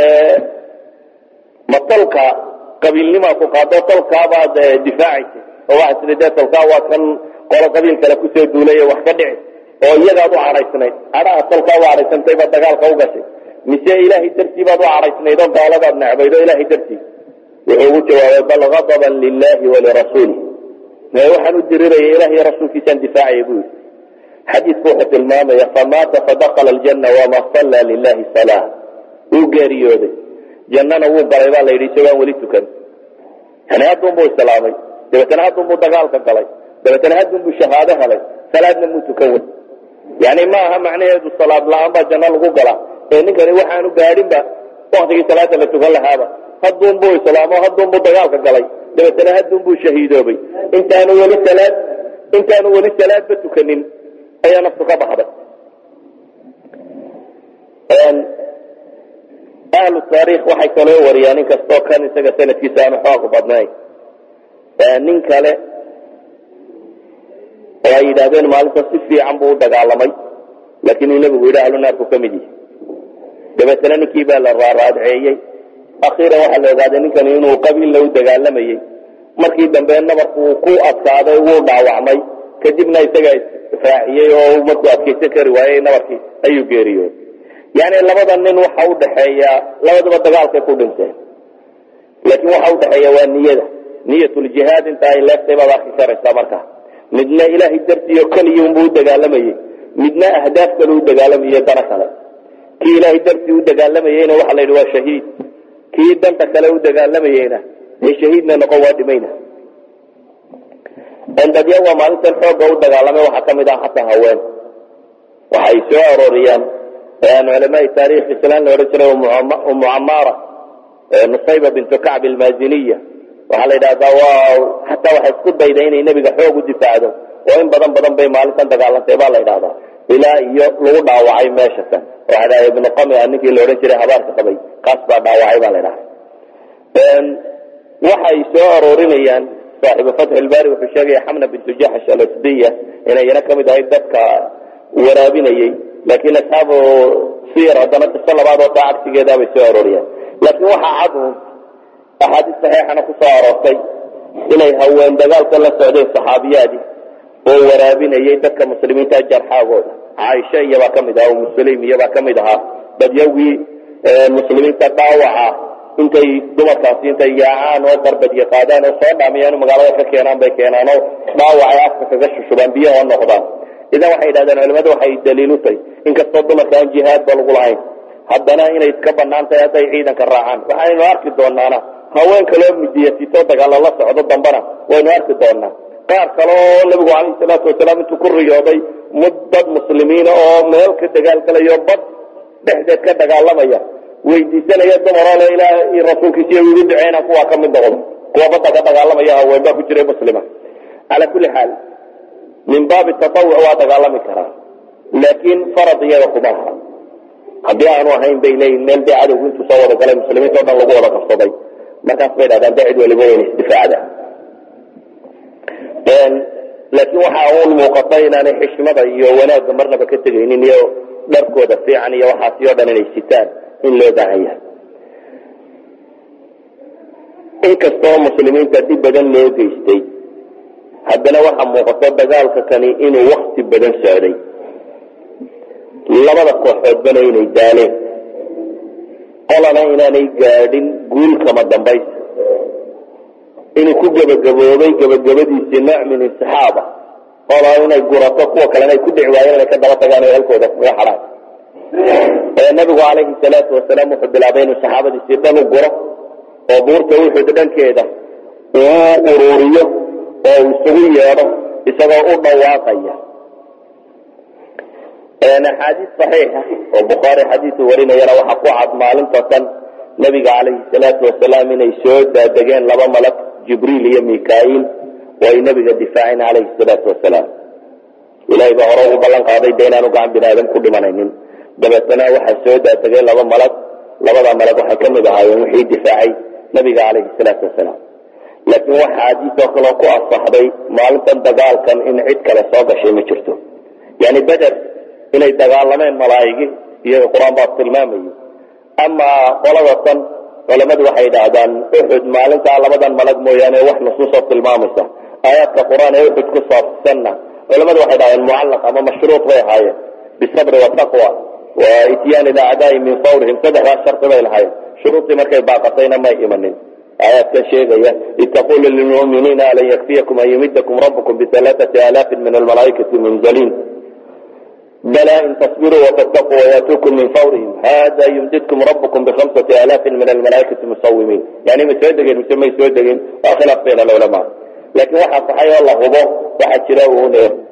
ma tolka qabiilnimaa ku qaado tolkaabaad difaacaysa oo waxaad tidhi dee tolkaa waa kan qolo qabiil kale kusoo duulay wax ka dhici oo iyagaad u cadhaysnayd cadhaha tolkaa u cadhaysantay baad dagaalka u gashay mise ilaahay dartii baad u cadhaysnayd oo gaaladaad necbayd oo ilaahay dartii wuxuu ugu jawaabay bal adaban lilahi walirasuulih waxaan u diriraya ilah iyo rasuulkiisaan difaacaya buu yidhi xadiidku wuxuu tilmaamaya famaata fadakala aljanna wama salla lilahi salaa wuu geeriyooday jannana wuu galay baa la yidhi isagoaan weli tukan yani haddunbuu islaamay dabeetana haddunbuu dagaalka galay dabeetana haddunbuu shahaado helay salaadna muu tukan wey yani ma aha macnaheedu salaad la-aan baa janno lagu galaa ee ninkani waxaanu gaadhinba waktigii salaada la tukan lahaaba haddunbuu islaamo haddunbuu dagaalka galay dabeetana haddunbuu shahiidoobay intaanu weli salaad intaanu weli salaadba tukanin ayaa naftu ka baxday ahlu taariikh waxay kaloo wariyaan in kastoo kan isaga sanadkiisa aanu xoog badnayn nin kale oo ay yidhaahdeen maalinta si fiican buu u dagaalamay laakiin uu nebigu yidhi ahlu naarku ka mid yihi dabeetana ninkii baa la raaraadceeyey akhiiran waxaa la ogaaday ninkani inuu qabiilla u dagaalamayey markii dambe nabarku uu ku adkaaday wuu dhaawacmay kadibna isaga raaciyey oo markuu adkaysan kari waayey nabarkii ayuu geeriyooday yani labada nin waxa udhaxeeya labadaba dagaalkay ku dhinteen laakiin waxa udhaxeeya waa niyada niyatuljihaad inta ay leeftay baad arki karaysaa markaa midna ilaahay dartiiyo keliya unbuu u dagaalamayey midna ahdaaf kale u dagaalamayey dana kale kii ilaahay dartii u dagaalamayeyna waxa la yidhi waa shahiid kii danta kale u dagaalamayeyna dee shahiidna noqon waa dhimayna dadya waa maalintan xooga u dagaalamay waxaa kamid ah hataa haween waxay soo arooriyaan culamaai taarikh islaan la odhan jiray umu camaara nusayba bintu kacb almaziniya waxaa la yidhahdaa waa hataa waxay isku dayda inay nebiga xoog u difaacdo oo in badan badan bay maalintan dagaalantay baa la yidhahdaa ilaa iyo lagu dhaawacay meesha kan waxaa dhaha ibnu qamia ninkii la odhan jiray habaarka qabay kaas baa dhaawacay baa la ydhaha waxay soo aroorinayaan saaxibu fatx ilbari wuxuu sheegaya xamna bintu jaxsh alasdiya inayna kamid ahayd dadka waraabinayey laakiin asxaabu sir haddana qiso labaad oo taa cagsigeedaa bay soo arooriyaan laakiin waxaa cadu axaadiis saxiixana ku soo aroortay inay haween dagaalka la socdeen saxaabiyaadii oo waraabinayay dadka muslimiinta jarxaagooda caaisha iyabaa kamid ahaa muslim iyabaa kamid ahaa dadyawgii muslimiinta dhaawaca intay dumarkaasi intay yaacaan oo darbadyo qaadaan oo soo dhaamiyaan magaalada ka keenaan bay keenaan oo dhaawacay afka kaga shushubaan biyaha oo noqdaan idan waxay yidhahdeen culimadu waxay daliil u tahay inkastoo dumarka aan jihaadba lagu lahayn haddana inay iska banaan tahay hadday ciidanka raacaan waxaynu arki doonaana haweenka loo midiyasito dagaalo la socdo dambana waynu arki doonaa qaar kale oo nabigu calayhi salaatu wasalaam intuu ku riyooday dad muslimiina oo meel ka dagaalgalayo bad dhexdeed ka dagaalamaya weydiisanaya dumaroo le ilaah iyo rasuulkiisiy igu duceyna kuwaa ka mid noqdo kuwa badda ka dagaalamaya haween baa ku jiray muslima calaa kulli xaal min baabi tatawuc waa dagaalami karaa laakiin farad iyaga kuma aha haddii aanu ahayn bay leeyihin meel dee cadowgu intuu soo wada galay muslimiinta o dhan lagu wada qabsaday markaas bay dhahdaan dee cid waliba wayna isdifaacda laakiin waxa uun muuqata inaanay xishmada iyo wanaagga marnaba ka tegaynin iyo dharkooda fiican iyo waxaasi o dhan inay sitaan in loo baahan yahay inkastoo muslimiinta dhib badan loo geystay haddana waxaa muuqato dagaalka kani inuu wakti badan socday labada kooxoodbana inay daaleen qolana inaanay gaadhin guul kama dambaysa inuu ku gebagaboobay gebagabadiisii nooc min insixaaba qola inay gurato kuwa kalena ay ku dhici waayeen inay ka daba tagaan oo halkooda kaga xadhaan nabigu calayhi salaatu wasalaam wuxuu bilaabay inuu saxaabadiisii dhan u guro oo buurta uxud dhankeeda uu ururiyo oo uu isugu yeedho isagoo u dhawaaqaya axaadiis saxiixa oo bukhaari xadiisu warinayana waxaa ku cad maalinta tan nabiga calayhi salaatu wasalaam inay soo daadegeen laba malag jibriil iyo mikail oo ay nabiga difaaceen calayhi salaatu wasalaam ilahay baa hore ugu ballan qaaday de inaanu gacan bini aadam ku dhimanaynin dabeetana waxaa soo daadegay laba malag labada malag waxay ka mid ahaayeen wixii difaacay nabiga calayhi salaatu wasalaam laakiin waxa xadiisoo kaloo ku asaxday maalintan dagaalkan in cid kale soo gashay ma jirto yani beder inay dagaalameen malaa'igi iyaga qur-aan baa tilmaamayay amaa qolada tan culamadu waxay idhaahdaan uxud maalintaa labadan malag mooyaane wax nusuusoo tilmaamaysa aayaadka qur-aan ee uxud ku saabsanna culamadu waxay dhahdeen mucallaq ama mashruuط bay ahaayeen bisabri wataqwa wa ityaani acdaai min fawrihim saddexdaas shardi bay lahaayeen shuruudii markay baaqatayna may imanin aayaadkan sheegaya id taqulu lilmuminiina alan yakfiyakum an yumidakum rabbukum bialaaثati alaafin min almalaaikati munzaliin bala in tasbiruu watattaquu wayatuukum min fawrihim hada yumdidkum rabbukum bihamsati alaafin min almalaaikati musawimiin yani ma soo degeen mise may soo degin waa khilaaf bayna alculamaa laakiin waxaa saxay oo la hubo waxaa jira uun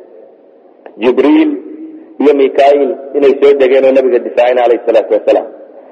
jibriil iyo mikail inay soo degeen oo nabiga difaaceen alayh salaatu wasalaam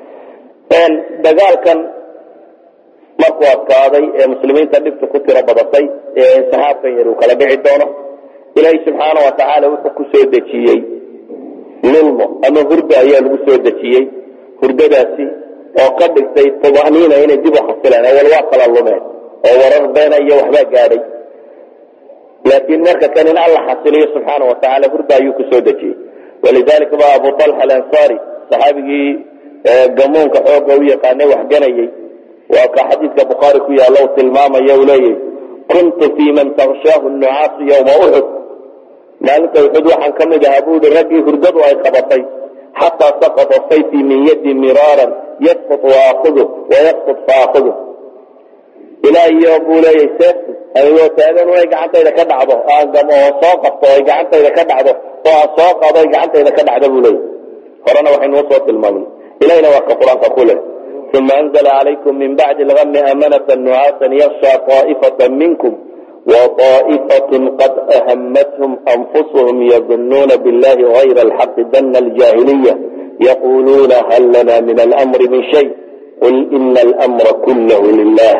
dagaalkan markuu adkaaday ee muslimiinta dhibta ku tiro badatay ee saxaabkan yar uu kala dhici doono ilaahay subxaana wa tacaala wuxuu ku soo dejiyey lulmo ama hurda ayaa lagu soo dejiyey hurdadaasi oo ka dhigtay tumaniina inay dib u xasileen awal waa kala lumeen oo warar beena iyo waxbaa gaadhay laakiin marka kan in alla xasiliyo subxaana wa tacaala hurda ayuu ku soo dejiyey walidalika ba abu talxa alansari saxaabigii gamuunka xooga u yaqaanay waxganayey waa ka xadiidka bukhaari ku yaalla u tilmaamaya uu leeyahy kuntu fii man takshaahu nucaasu yowma uxud maalinta uxud waxaan ka mid ahaa buuhi raggii hurdadu ay qabatay xataa saqata sayfii min yadi miraaran yasqut waakudu wayasqut faakudu ilaa iyo buu leeyahy seeftu anigoo taagan inay gacantayda ka dhacdo aan gamo oo soo qabto ay gacantayda ka dhacdo oo aan soo qaado ay gacantayda ka dhacdo buu leeyahy horena waxaynuu soo tilmaamay ilahina waa ka qur-aanka ku leh uma anzla calaykum min bacdi lgami amanata nucaasan yaksha طaa'ifata minkum وطائفة قد أهمتهم أنفسهم يظنون بالله غير الحق ظن الجاهلية يقولون هل لنا من الأمر من شيء قل إن الأمر كله لله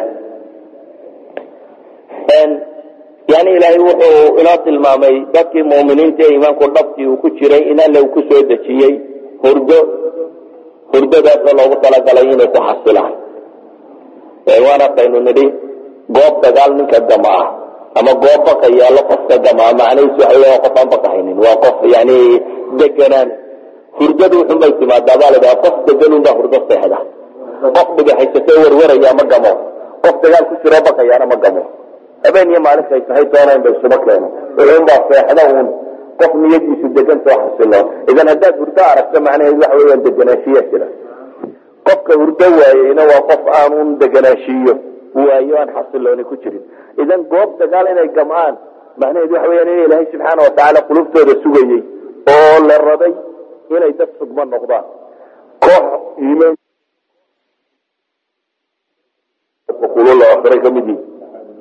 yani ilaahay wuxuu inoo tilmaamay dadkii muminiinta ee iimaanku dhabtii uu ku jiray in alle uu ku soo dejiyey hurdo hurdadaasoo loogu talagalay inay ku xasilaan waan arkaynu nidhi goob dagaal ninka gama ah ama goob baka yaallo qofka gamaa macnahiisu waxa weya qof aan bakahaynin waa qof yani deganaan hurdadu wuxunbay timaadaa baa ladhaha qof degan unbaa hurdo seexda qof dhigaxaysatoo warwaraya ma gamo qof dagaal ku jiroo bakayaana ma gamo habeen iyo maalinta ay tahay doona in ba isuba keeno wuxuunbaa seexda uun qof niyadiisu degan soo xasilo idan haddaad hurdo aragto macnaheedu waxa weeyaan deganaanshiya jira qofka hurdo waayeyna waa qof aanun deganaashiiyo waayo aan xasilooni ku jirin idan goob dagaal inay gam'aan macnaheedu waxa weyaan in ilaahay subxaana watacaala qulubtooda sugayey oo la rabay inay dad sugma noqdaan koox iimaan kulula akhray ka mid yihin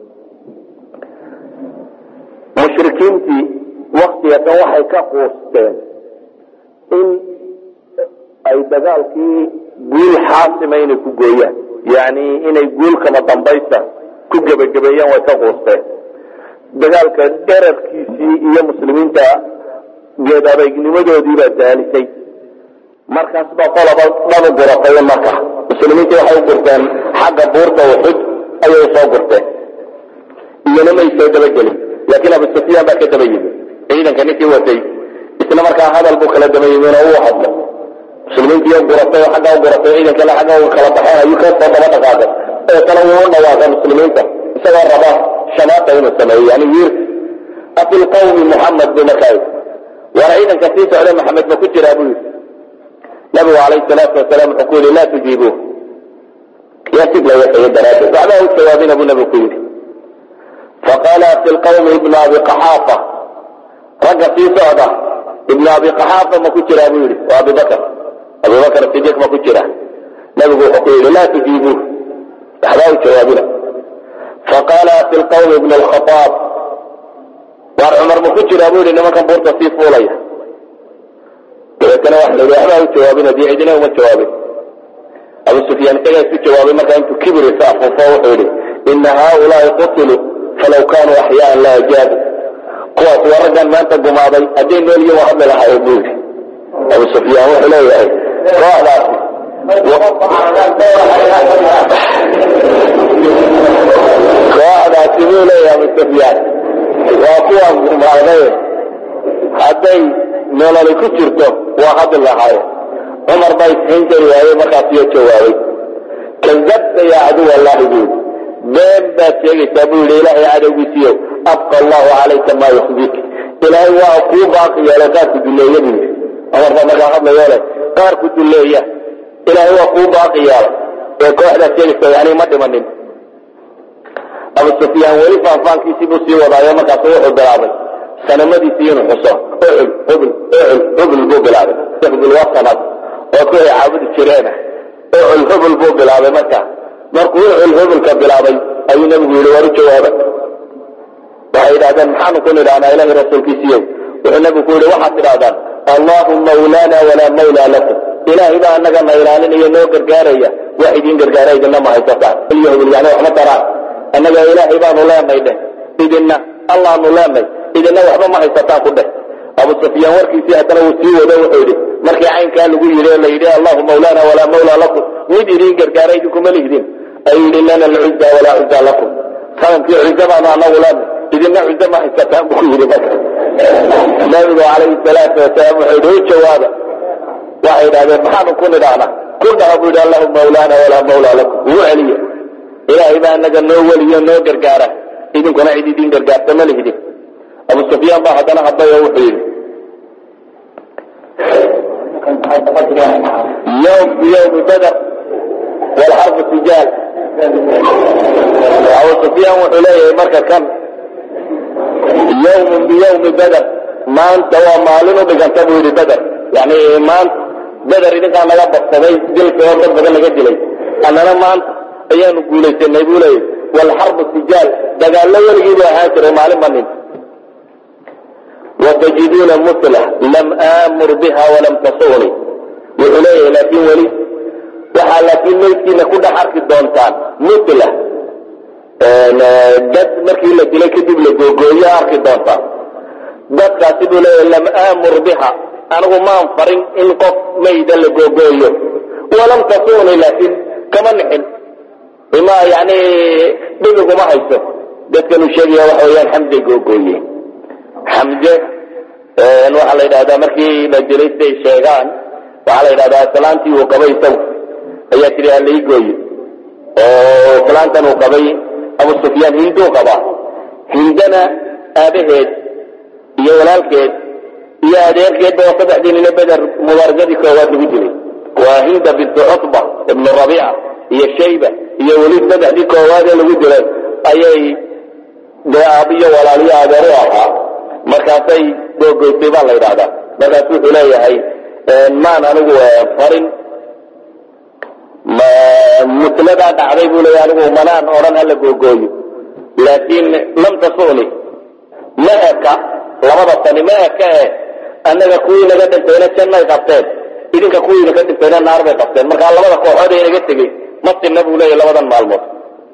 mushrikiintii waktiga kan waxay ka quusteen in ay dagaalkii guul xaasima inay ku gooyaan yani inay guul kama dambaysta ku gebagabeeyaan way ka quusteen dagaalka dherarkiisii iyo muslimiinta geed adeegnimadoodii baa daalisay markaas baa qolaba dhan u guratay marka muslimiintii waxay u gurteen xagga buurta uxud ayay soo gurteen iyona may soo dabagelin laakiin abu sufyaan baa ka daba yimi ciidanka ninkii watay isla markaa hadal buu kala daba yimin oo uu hadlo muslimiintii guratay oo xagga u guratay ciidankana xagga u kala baxeen ayuu ka soo daba dhaqaaqay oo kale wuu u dhawaaqay muslimiinta isagoo raba shamaata inuu sameeyo yani wiir afi lqawmi muxamed buu markaa yidhi waana ciidanka sii socda maxamed ma ku jiraa buu yidhi nabigu calayhi salaatu wasalaam wuxuu ku yidhi laa tujiibuuh yaa sid la waxeeye daraaddeed waxbaa u jawaabina buu nabigu ku yidhi faqaala fi lqawmi ibnu abi qaxaafa ragga sii socda ibnu abi qaxaafa ma ku jiraa buu yidhi waa abibakr abubakr sidiiq ma ku jira nabigu wuxuu ku yidhi laa tujiibuuh waxbaa u jawaabina faqaala fi lqawmi ibn lkhaaab waar cumar ma ku jiraa buu yidhi nimankan buurta sii fuulaya dabeetana waxa la yidhi waxbaa u jawaabina dee cidina uma jawaabin abu sufyaan isagaa isu jawaabay markaa intuu kibir isa afuufo wuxuu yidhi ina haaulaai qutiluu falaw kaanuu axyaan la ajaabu kuwaas waa raggan maanta gumaaday hadday nool yihin waa hadli lahaayeen buu yidhi abu sufyaan wuxuu leeyahay kooxdaasi kooxdaasi buu leeyahay abu sufyaan waa kuwaan gumaaday hadday nololi ku jirto waa hadli lahaayeen cumar baa ishayn kari waayey markaasiyo jawaabay kadabta yaa caduw allahi buu yidhi been baad sheegaysaa buu yidhi ilaahay cadowgiisiiyo abqa allahu calayka maa yuxdik ilaahay waa kuu baaqi yeelo qaarku duleeya buu yidhi cumar baa markaa hadlayo leh qaarku duleeya ilaahay waa kuu baaqi yeelo ee kooxdaad sheegaysa yani ma dhimanin abu sufyaan weli faanfaankiisii buu sii wadaayo markaasu wuxuu bilaabay sanamadiisii inuu xuso ucul hubl ucul hubl buu bilaabay hubl waa sanad oo ku ay caabudi jireena ucul hubl buu bilaabay marka markuu ucul hublka bilaabay ayuu nabigu yidhi war u jawaaba waxay yidhahdeen maxaanu ku nidhahnaa ilahi rasuulkiisiiyow wuxuu nabigu ku yidhi waxaad tidhahdaan allahu mawlaana walaa mawlaa lakum ilaahay baa anagana ilaalinaya noo gargaaraya wax idin gargaara idinna ma haysataan iyo hubl yani waxma taraan annaga ilaahay baanu leenay dheh idinna allaanu leenay idinna waxba ma haysataan ku dheh abu sufyaan warkiisii haddana wuu sii wado wuxuu yidhi markii caynkaa lagu yidhi oo la yidhi allahu mawlaana walaa mawlaa lakum mid idin gargaara idinkuma lihdin ayuu yidhi lana alcuza walaa cuza lakum sanamkii cuza baanu anagu leenay idinna cuza ma haysataan buu ku yidhi marka nabigu calayhi salaatu wasalaam wuxuu yidhi u jawaaba waxay yidhahdeen maxaanu ku nidhahnaa ku dhaha buu yidhi allahu mawlaana walaa mawlaa lakum wuu celiye ilaahay baa anaga noo weliyo noo gargaara idinkuna cid idin gargaarta ma lihdin abu sufyaan baa haddana hadlay oo wuxuu yidhi yowm biyowmi bader walxarbu tijaal abu sufyaan wuxuu leeyahay marka kan yowmun biyowmi bader maanta waa maalin u dhiganta buu yidhi beder yani maanta beder idinkaa naga badsaday dilka oo dad badan naga dilay annana maanta ayaanu guulaysanay buu leeyahy walxarbu tijaal dagaallo weligii buu ahaan jiray maalin banin watajiduuna mutla lam aamur biha walam tasuni wuxuu leeyahay laakiin weli waxaa laakiin meydkiina ku dhex arki doontaan mutla dad markii la dilay kadib la googooyo arki doontaan dadkaasi buu leeyahay lam aamur biha anigu maan farin in qof mayda la googooyo walam tasuni laakiin kama nixin ima yani dhibiguma hayso dadkan uu sheegaya waxa weyaan xamde googooye xamde waxaa la yidhahdaa markii la dilay siday sheegaan waxaa la yidhahdaa islaantii uu qabay isagu ayaa tiri halai gooye oo islaantan uu qabay abu sufyaan hinduu qabaa hindana aabaheed iyo walaalkeed iyo adeerkeedba oo saddexdii nina beder mubaarasadii koowaad lagu dilay waa hinda bintu cutba ibnu rabiica iyo shayba iyo weli saddexdii koowaadee lagu dilay ayay dee aabiyo walaaliyo adeer u ahaa markaasay googoysay baa la yidhahdaa markaas wuxuu leeyahay maan anigu farin mutladaa dhacday buu leeyahay anigu manaan odhan hala googooyo laakiin lam tasuni ma eka labada tani ma eka e annaga kuwii naga dhintayna jannay qabteen idinka kuwii naga dhintayna naar bay qabteen markaa labada kooxood ee naga tegey ma sinna buu leeyahy labadan maalmood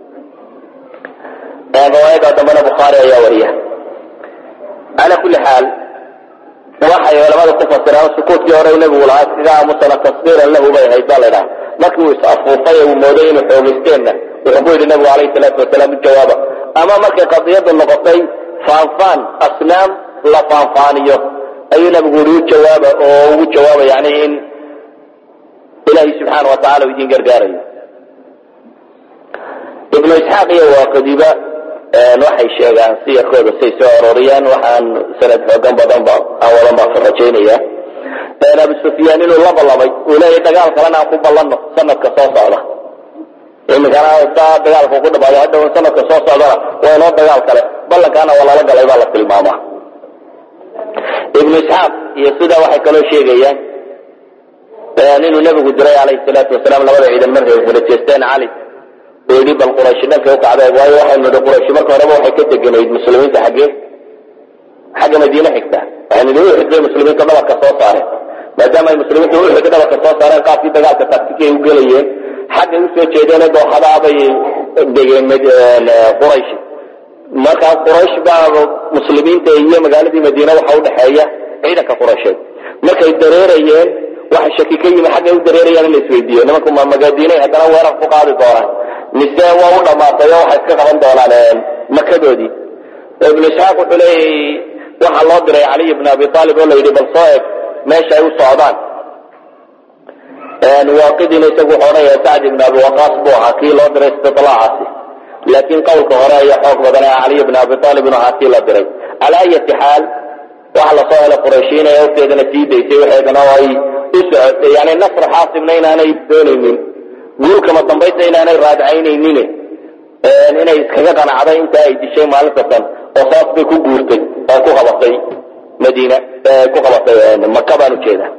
riwaayada dambena bukhaari ayaa wariya ala kulli xaal waxay culamada ku fasiraan sukuutkii hore nabigu lahaa iskaga aamusana tasbiiran lahu bay ahayd baa la dhaha markii uu is-afuufay ee uu mooday inuu xoogaysteenna wuxuu ku yidhi nabigu calayhi salaatu wasalaam u jawaaba ama markay qadiyadu noqotay faanfaan asnaam la faanfaaniyo ayuu nabigu yidhi u jawaaba oo ugu jawaaba yani in ilaahay subxaana wa tacala uu idin gargaarayo ibnu isxaaq iyo waaqadiba waxay sheegaan siyarkooda say soo arooriyaan waxaan sanad xoogan badan ba aan wadan baa ka rajaynaya abu sufyaan inuu la ballamay uu leeyahy dagaal kalena aan ku ballanno sanadka soo socda iminkana saa dagaalka ku dhamaado hadhow sanadka soo socdana waa inoo dagaal kale ballankaana waa lala galay baa la tilmaamaa ibnu isxaaq iyo sidaa waxay kaloo sheegayaan inuu nebigu diray calayhi salaatu wasalaam labada ciidan markay kala jeesteen cali oo yidhi bal qurayshi dhankay u kacdeen waayo waxaynu nidhi qurayshi marka horeba waxay ka deganayd muslimiinta xaggee xagga madiine xigta waxaynu nidhi uxud bay muslimiinta dhabarka soo saareen maadaama ay muslimiinta uxud dhabarka soo saareen qaabkii dagaalka taktikay u gelayeen xaggay usoo jeedeen dooxadaa bay degeen qurayshi markaa quraysh baa muslimiinta iyo magaaladii madiine waxa udhexeeya ciidanka quraysheed markay dareerayeen waxa shaki ka yimi xaggay u dareerayaan in la isweydiiyo nimanku ma magadiinay haddana weerar ku qaadi doonaan mise waa u dhamaatay oo waxay iska qaban doonaan makadoodii ibnu isxaaq wuxuu leeyahy waxaa loo diray caliy bn abi aalib oo la yidhi bal soo eg meesha ay u socdaan waaqidina isagu wuxuu odhanaya sacd ibn abi waqaas buu ahaa kii loo diray istidlaacaasi laakiin qowlka hore ayaa xoog badan ee caliy bn abi aalib inu ahaa kii la diray calaa ayati xaal waxa lasoo helay qurayshiin ee wafteedana sii daysay waxeedana oo ay u socotay yani nasr xaasimna inaanay doonaynin guulkama dambaysta inaanay raadcaynaynin inay iskaga qanacday inta ay dishay maalinta tan oo saas bay ku guurtay oo ku qabatay madiina ku qabatay maka baan ujeeda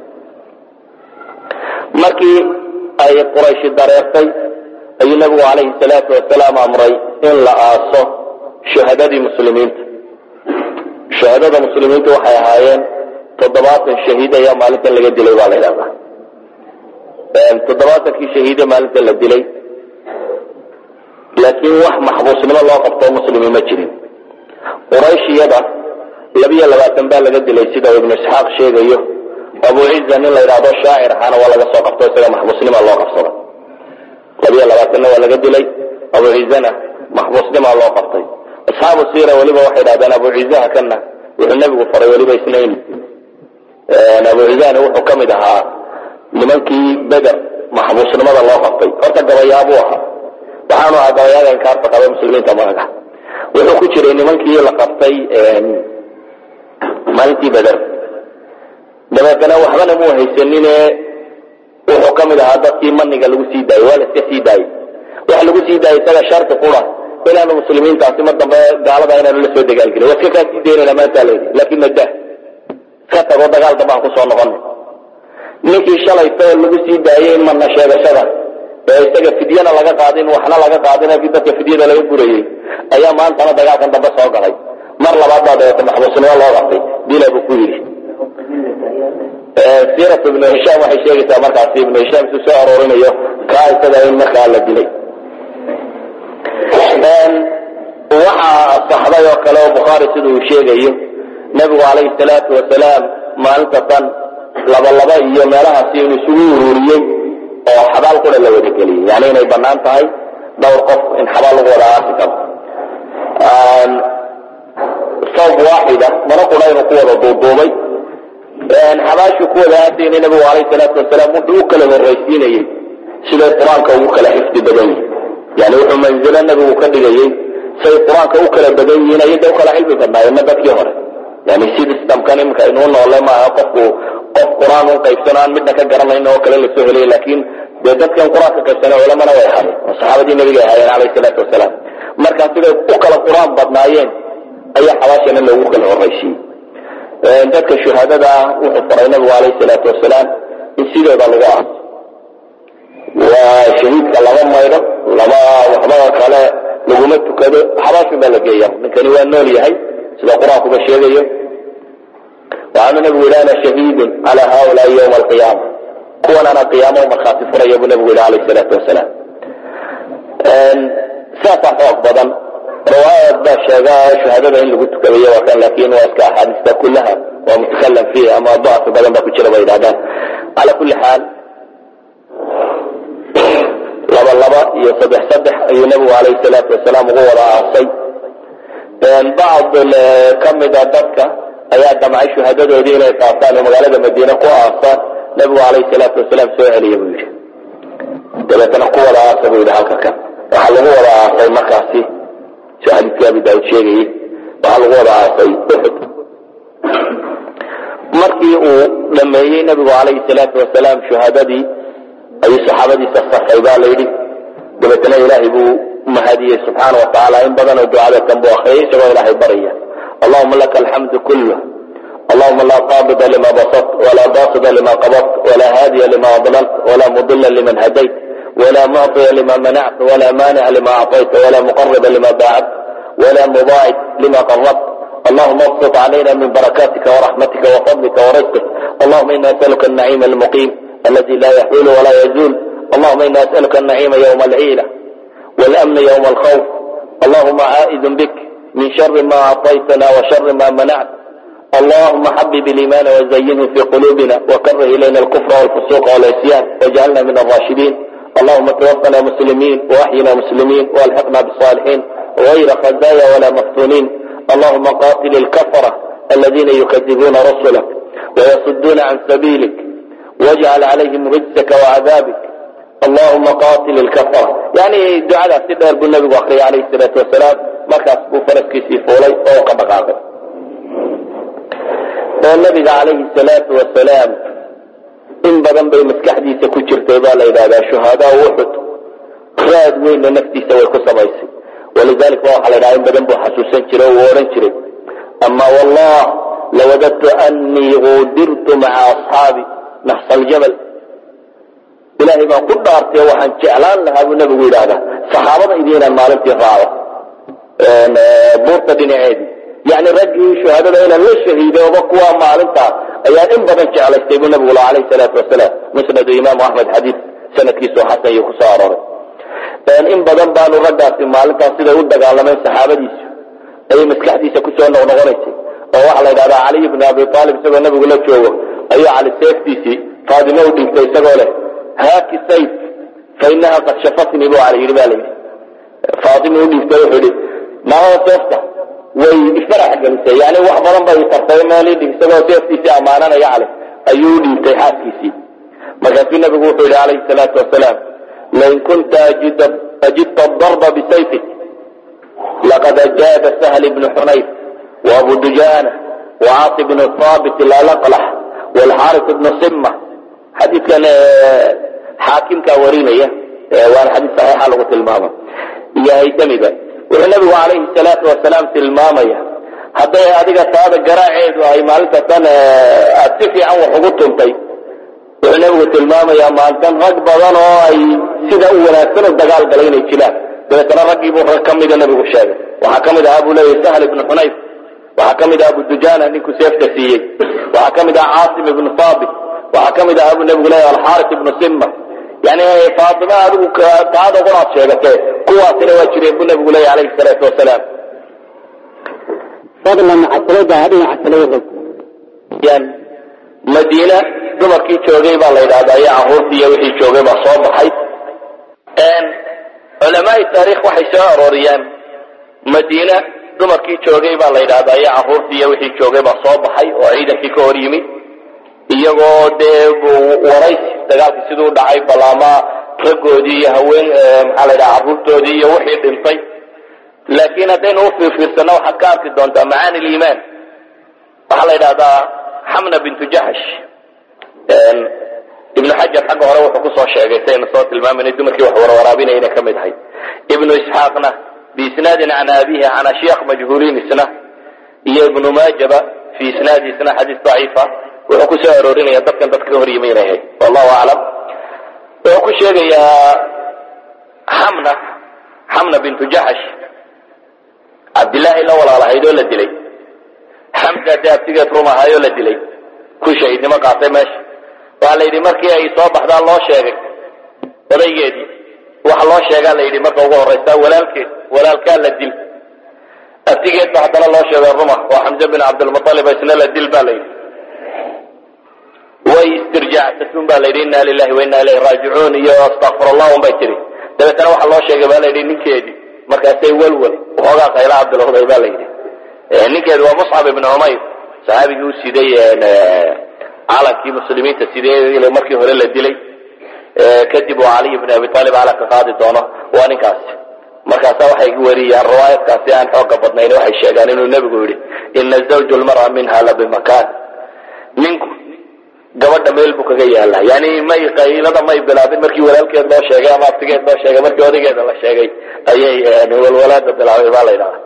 markii ay qurayshi dareertay ayuu nabigu calayhi salaatu wasalaam amray in la aaso shuhadadii muslimiinta shuhadada muslimiinta waxay ahaayeen toddobaatan shahiid ayaa maalintan laga dilay baa la ydhahdaa toddobaatankii shahiide maalinta la dilay laakiin wax maxbuusnimo loo qabtoo muslimi ma jirin qurayshiyada labiyo labaatan baa laga dilay sida ibnu isxaaq sheegayo abu ciza nin la yidhahdo shaacir ahaana waa laga soo qabto isaga maxbuusnima loo qabsaday labiyo labaatanna waa laga dilay abu cizana maxbuusnima loo qabtay asxaabu siira weliba waxay dhahdeen abu cizaha kana wuxuu nebigu faray weliba isnayn abu cizana wuxuu ka mid ahaa nimankii beder maxbuusnimada loo qabtay horta gabayaabuu ahaa waxaanu ahaa gabayaaga inkaarta qaba muslimiinta magaga wuxuu ku jiray nimankii la qabtay maalintii beder dabeetana waxbana muu haysanine wuxuu ka mid ahaa dadkii maniga lagu sii daayey waa la iska sii daayey waxa lagu sii daayey isaga sharti qura inaanu muslimiintaasi mar dambe gaalada inaanu la soo dagaalgelin waa iska kaa sii daynayna maanta layidhi laakiin mada iska tago dagaal dambe aan kusoo noqona ninkii shalayta oo lagu sii daayey mana sheegashada ee isaga fidyana laga qaadin waxna laga qaadin kii dadka fidyada laga gurayey ayaa maantana dagaalkan dambe soo galay mar labaad baa dabeeta maxbuusnimo loo qabtay dila buu ku yidhi siirat ibnu hishaam waxay sheegaysaa markaasi ibnu hishaam su soo aroorinayo kaa isaga in markaa la dilay waxaa saxday oo kale oo bukhaari sida uu sheegayo nebigu calayhi salaatu wasalaam maalinta tan laba laba iyo meelahaasi inu isugu ururiyey oo xabaal qura la wada geliyey yani inay banaan tahay dhowr qof in xabaal lagu wada aasi karo sawb waaxida mana qura inuu ku wada duuduubay xabaashu ku wada aasayna nabigu alayh salaatu wasalaam wuxuu u kala horraysiinayey siday qur-aanka ugu kala xifdi badan yihin yani wuxuu manzilo nabigu ka dhigayey say qur-aanka u kala badan yihiin ayada u kala cilmi badnaayeenna dadkii hore yani systemkan imika inuu noole maaha qofku qof qur-aan un qaybsano aan midna ka garanayn oo kale lasoo helay laakiin dee dadkan qur-aanka qaybsana culamana way ahaayeen oo saxaabadii nebiga ahaayeen calayhi salaatu wasalaam markaa siday u kala qur-aan badnaayeen ayaa xabaashana loogu kala horraysiiyey dadka shuhaadada ah wuxuu faray nabigu calayhi salaatu wasalaam in sidooda lagu aaso waa shahiidka lama maydho lama waxbaa kale laguma tukado xabaashin baa la geeya ninkani waa nool yahay sida qur-aankuba sheegayo waxaanu nabigu yidhi ana shahiidun cala haulaai yowma alqiyaama kuwan ana qiyaamo markhaati furaya buu nabigu yidhi calayhi salaatu wasalaam saasaa xoog badan riwaayad baa sheega shahaadada in lagu tukadayo waa kan laakin waa iska axaadiista kullaha waa mutakalam fiiha ama dacfi badan baa ku jira bay yidhahdaan cala kulli xaal laba laba iyo saddex saddex ayuu nabigu calayhi salaatu wasalaam ugu wada aasay bacd kamida dadka ayaa damcay shuhadadoodii inay qaataan oo magaalada madiine ku aasaan nabigu calayhi salaatu wasalaam soo celiya buu yidhi dabeetana ku wada aasa buu yidhi halka kan waxaa lagu wada aasay markaasi soo xadiiskii abi daawud sheegayey waxaa lagu wada aasay uxud markii uu dhameeyey nabigu calayhi salaatu wasalaam shuhadadii ayuu saxaabadiisa safay baa layidhi dabeetana ilaahay buu mahadiyey subxaana wa tacaala in badanoo ducada kan buu akriyay isagoo ilaahay baraya allahuma laka alxamdu kulh allahuma laa qaabida lima basat walaa baasida lima qabadt walaa haadiya lima adlalt walaa mudila liman hadayt ولا معطي لما منعت ولا مانع لما أعطيت ولا مقرب لما باعت ولا مضاعف لما قربت اللهم ابسط علينا من بركاتك ورحمتك وفضلك ورزقك اللهم إنا نسألك النعيم المقيم الذي لا يحول ولا يزول اللهم إنا نسألك النعيم يوم العيلة والأمن يوم الخوف اللهم عائد بك من شر ما أعطيتنا وشر ما منعت اللهم حبب الإيمان وزينه في قلوبنا وكره إلينا الكفر والفسوق والعصيان واجعلنا من الراشدين اللهم توفنا مسلمين واحينا مسلمين والحقنا بالصالحين غير خزايا ولا مفتونين اللهم قاتل الكفرة الذين يكذبون رسلك ويصدون عن سبيلك واجعل عليهم رجسك وعذابك اللهم قاتل الكفرة يعني دعاء سيدنا النبي وأخري عليه الصلاة والسلام مركز بفرسك سيفولي فوق مقابل والنبي عليه الصلاة والسلام in badan bay maskaxdiisa ku jirtay baa la yidhahdaa shuhadaa uxud raad weynna naftiisa way ku samaysay walidalik ba waxaa la yidhaha in badan buu xasuusan jiray oo uu odhan jiray ama wallah lawadadtu annii uudirtu maca asxaabi naxsa aljabal ilaahay baan ku dhaartay waxaan jeclaan lahaa buu nabigu yidhaahdaa saxaabadaydi inaan maalintii raacdo buurta dhinaceedii yani raggii shuhadada inaan la shahiidooba kuwa maalinta ayaa in badan jeclaystay buu nabigu la alayh salaatu wasalaam musnadu imaamu axmed xadiid sanadkiisu xasan iyo kusoo arooray in badan baanu raggaasi maalintaas siday u dagaalameen saxaabadiisu ayay maskaxdiisa kusoo noqnoqonaysay oo waxaa la yidhahdaa caliy bni abi aalib isagoo nabigu la joogo ayuu cali seeftiisii faadimo u dhintay isagoo leh haaki sayf fa inaha qad shafatnii buu cali yidhi ba la yidhi faatimo u dhiibtay wuxuu yidhi maamada seefta way ifarax gelisay yani wax badan bay tartay meelidhi isagoo seeftiisii ammaananaya cali ayuu u dhiibtay xaaskiisii markaasuu nabigu wuxuu yidhi calayhi salaatu wasalaam lain kunta ajidta darba bisayfik laqad ajaada sahl ibnu xunayf waabu dujaana wacaasi bnu haabit lalaqlax walxaaris ibnu sima xadiidkan xaakimkaa warinaya waana xadiid saxiixa lagu tilmaama iyo haytamiga wuxuu nabigu calayhi salaatu wasalaam tilmaamaya hadday adiga taada garaaceedu ay maalintasan aad si fiican wax ugu tuntay wuxuu nabigu tilmaamayaa maalintan rag badan oo ay sida u wanaagsan u dagaal galay inay jiraan dabeetana raggiibuu rag ka mida nabigu sheegay waxaa ka mid ahaa buu leeyahy sahl ibnu xunayf waxaa ka mid aha abu dujaana ninkuu seefta siiyey waxaa ka mid aha caasim ibnu saabit waxaa ka mid ahaa buu nabigu leeyahy alxaaris ibnu sima yani faatima adigu taada qunaad sheegatee kuwaasina waa jireen buu nabigu leeyahy alayhi salaatu wasalaam fadlan casalada dhinaca kale yan madiina dumarkii joogay baa la yidhahdaa iyo caruurtii iyo wixii joogay baa soo baxay culamaai taarikh waxay soo arooriyaan madiina dumarkii joogay baa la yidhahdaa iyo caruurtii iyo wixii joogay baa soo baxay oo ciidankii ka hor yimi iyagoo dee waraysi dagaalkii siduu dhacay balaama raggoodii iyo haween maxaa la yidhaha carruurtoodii iyo wixii dhintay laakiin haddaynu u fiirfiirsano waxaad ka arki doontaa macaani liimaan waxaa la yidhahdaa xamna bintu jaxsh ibnu xajar xagga hore wuxuu kusoo sheegay saynu soo tilmaamayna dumarkii wax warwaraabinaya inay ka mid ahay ibnu isxaaqna biisnaadin can abihi can ashyaakh majhuuliin isna iyo ibnu maajaba fi isnaadi isna xadiis daciifa wuxuu ku soo aroorinaya dadkan dadka ka hor yimi inay ahayd wallahu aclam wuxuu ku sheegayaa xamna xamna bintu jaxash cabdillaahi la walaalahayd oo la dilay xamza dee abtigeed rum ahaayoo la dilay ku shahiidnimo qaatay meesha waxaa la yidhi markii ay soo baxdaan loo sheegay odaygeedii waxa loo sheegaa la yidhi marka ugu horraysa walaalkeed walaalkaa la dil abtigeed ba haddana loo sheegay ruma oo xamse bin cabdilmualib isna la dil ba la yidhi way istirjaacsatun ba la yidhi inna lilahi wa inna ilayhi raajicuun iyo astakfir allah un bay tiri dabeetana waxaa loo sheegay ba la yidhi ninkeedii markaasay welwel waxoogaa qaylaha bilowday ba la yidhi ninkeedu waa muscab ibn cumayr saxaabigii u siday calankii muslimiinta sidee markii hore la dilay kadib uu caliy bn abi aalib calanka qaadi doono waa ninkaasi markaasa waxay weriyaan riwaayadkaasi aan xooga badnayn waxay sheegaan inuu nebigu yidhi ina zawju lmara minha la bimakaan ninku gabadha meel buu kaga yaala yani may qaylada may bilaabin markii walaalkeed loo sheegay ama abtigeed loo sheegay markii odaygeeda la sheegay ayay walwalaada bilaabay baa la yidhahda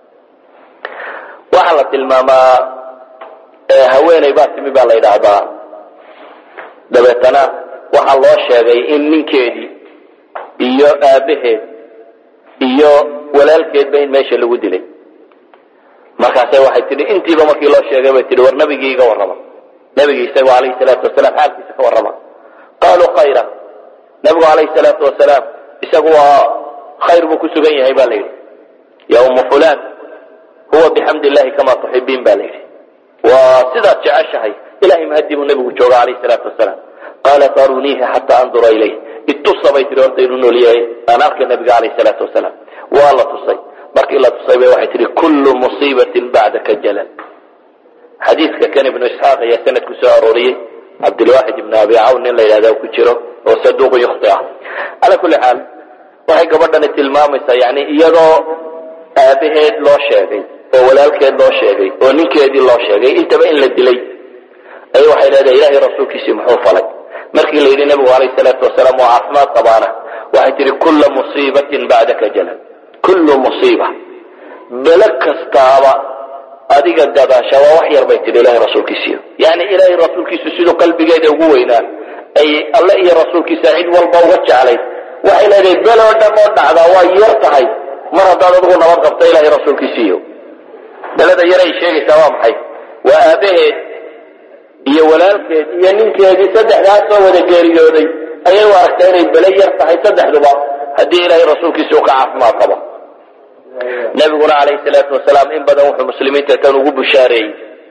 waxaa la tilmaamaa haweeney baa timi baa la yidhaahdaa dabeetana waxaa loo sheegay in ninkeedii iyo aabaheed iyo walaalkeedba in meesha lagu dilay markaase waxay tihi intiiba markii loo sheegay bay tihi war nabigii iga warrama nabigii isagu alayhi salaatu wasalaam xaalkiisa ka warrama qaaluu khayra nabigu alayhi salaatu wasalaam isagu waa khayr buu ku sugan yahay ba la yidhi ya ummu fulan huwa bixamdi illahi kama tuxibiin ba la yidhi waa sidaad jeceshahay ilahay mahadii buu nabigu jooga alayhi salaatu wasalaam qaalat aruniihi xataa andura ilayh itusa bay tihi horta inuu nool yahay aan arka nabiga alayhi salaatu wasalaam waa la tusay markii la tusay bay waxay tihi kullu musiibatin bacdaka jalal xadiidka kan ibnu isxaaq ayaa sanad ku soo arooriyey cabdilwaxid ibn abi cawn nin la yidhahda ku jiro oo saduuqu yukhti ah cala kulli xaal waxay gabadhani tilmaamaysaa yani iyadoo aabaheed loo sheegay oo walaalkeed loo sheegay oo ninkeedii loo sheegay intaba in la dilay ay waxay leedahay ilahay rasuulkiisii muxuu falay markii la yidhi nabigu alayh salaatu wasalaam waa caafimaad qabaana waxay tihi kulla musiibatin bacdaka jalal kullu musiiba belo kastaaba adiga gadaasha waa wax yar bay tihi ilahay rasuulkiisiiyo yani ilaahay rasuulkiisu siduu qalbigeeda ugu weynaa ay alle iyo rasuulkiisa cid walba uga jeclayd waxay leedahay beloo dhan oo dhacdaa waa yar tahay mar haddaad adigu nabad qabto ilahay rasuulkiisiiyo belada yar ay sheegaysaa waa maxay waa aabaheed iyo walaalkeed iyo ninkeedii saddexdaas soo wada geeriyooday ayay u aragtaa inay bele yar tahay saddexduba haddii ilaahay rasuulkiisa uu ka caafimaad qabo nabiguna calayhi salaatu wasalaam in badan wuxuu muslimiinta kan ugu bushaareeyey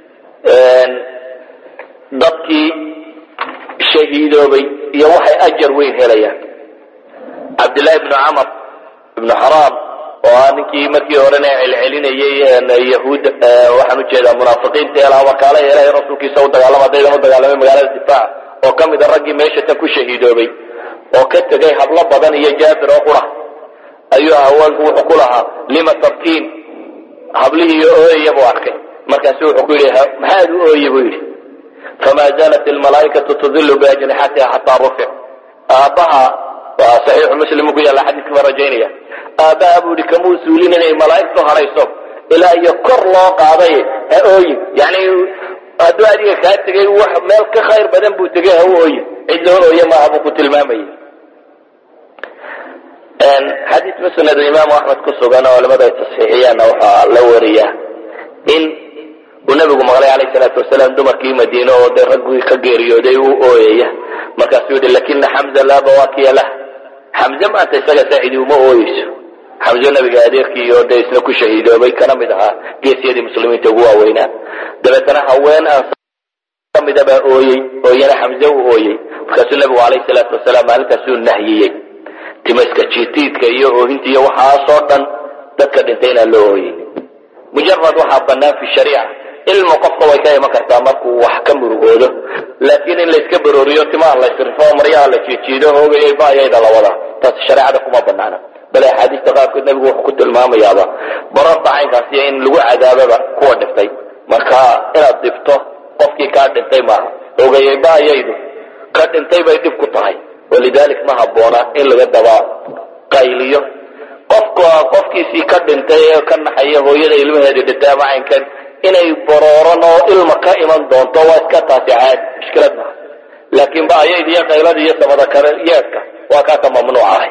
dadkii shahiidoobay iyo waxay ajar weyn helayaan cabdillahi ibnu camar ibnu xaraam oo ah ninkii markii horena celcelinayey yahuud waxaan ujeedaa munaafiqiinta elaa wakaala ilahay rasuulkiisa u dagaalama daydan u dagaalamay magaalada difaac oo ka mida raggii meesha tan ku shahiidoobay oo ka tegay hablo badan iyo jaabir oo qura ayuu haweenku wuxuu ku lahaa lima tabkiin hablihii ooyaya buu arkay markaasu wuxuu ku yidhi maxaad u ooye buu yidhi famaa zaalat ilmalaa'ikatu tudilu biajnixatiha xataa rufic aabbaha waa saxiixu muslim ku yaalla xadiiska baan rajaynaya aabbaha buu yidhi kamuu suulin inay malaa'igtu harayso ilaa iyo kor loo qaaday ha ooyin yani hadduu adiga kaa tegay wax meel ka khayr badan buu tegay ha u ooyin cid loo ooye maaha buu ku tilmaamayay xadiis musnad imaamu axmed ku sugan oo culamada ay tasxiixiyaanna waxaa la wariya in uu nabigu maqlay calayh salaatu wasalaam dumarkii madiine oo dee raggii ka geeriyooday u ooyaya markaasuu yihi lakina xamza laa bawaakiya lah xamze maanta isaga saacidi uma ooyeyso xamze nabiga adeerkii oo dee isna ku shahiidoobay kana mid ahaa geesyadii muslimiinta ugu waaweynaa dabeetana haween aan kamida baa ooyey oo iyana xamze u ooyey markaasuu nabigu calayh salaatu wasalaam maalintaasuu nahyiyey timaska jiitiidka iyo oohinta iyo waxaasoo dhan dadka dhintay inaan loo ooyeynin mujarad waxaa banaan fi shariica ilmu qofka way ka iman kartaa markuu wax ka murugoodo laakiin in layska barooriyo timaha laysrifo maryaha la jiijiido hoogayay baayayda la wadaa taasi shareecada kuma banaana bale axaadiista qaarkood nebigu wuxuu ku tilmaamayaaba bararta caynkaasiyo in lagu cadaababa kuwa dhintay marka inaad dhibto qofkii kaa dhintay maaha ogayay baayaydu ka dhintay bay dhib ku tahay walidalik ma habboona in laga daba qayliyo qofka qofkiisii ka dhintay ee ka naxaya hooyada ilmaheeda dhintay ama caynkan inay barooran oo ilma ka iman doonto waa iska taasi caadi mushkilad maha laakiin baayayda iyo qaylada iyo samada kale yeedka waa kaa ka mamnuuc ahay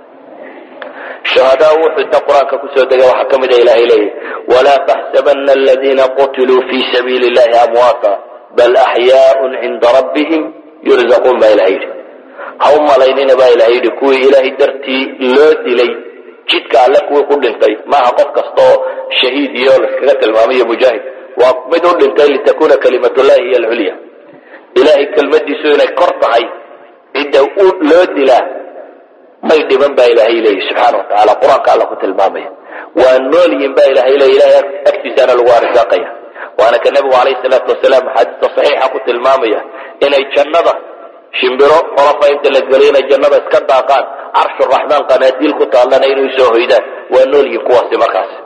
shuhadaa wuxuu inta qur-aanka kusoo degay waxaa ka mid a ilahay leeyahy walaa taxsabana aladiina qutiluu fi sabiili llahi amwaata bal axyaaun cinda rabbihim yurzaquun baa ilahay yidhi ha u malaynina baa ilahay yidhi kuwii ilaahay dartii loo dilay jidka alle kuwii ku dhintay maaha qof kastaoo shahiid iyo laskaga tilmaamayo mujaahid waa mid u dhintay litakuna kalimatullahi hiy alculya ilahay kelmadiisu inay kor tahay cidda loo dilaa may dhiban baa ilaahay leeyahy subxaana watacaala qur-aanka alla ku tilmaamaya waa nool yihin baa ilahay leeya ilahay agtiisaana lagu arsaaqaya waana ka nebigu calayhi salaatu wasalaam xadiista saxiixa ku tilmaamaya inay jannada shimbiro qolofa inta la geliyo inay jannada iska daaqaan carshu raxmaan qanaadiil ku taallana inay soo hoydaan waa nool yihin kuwaasi markaasi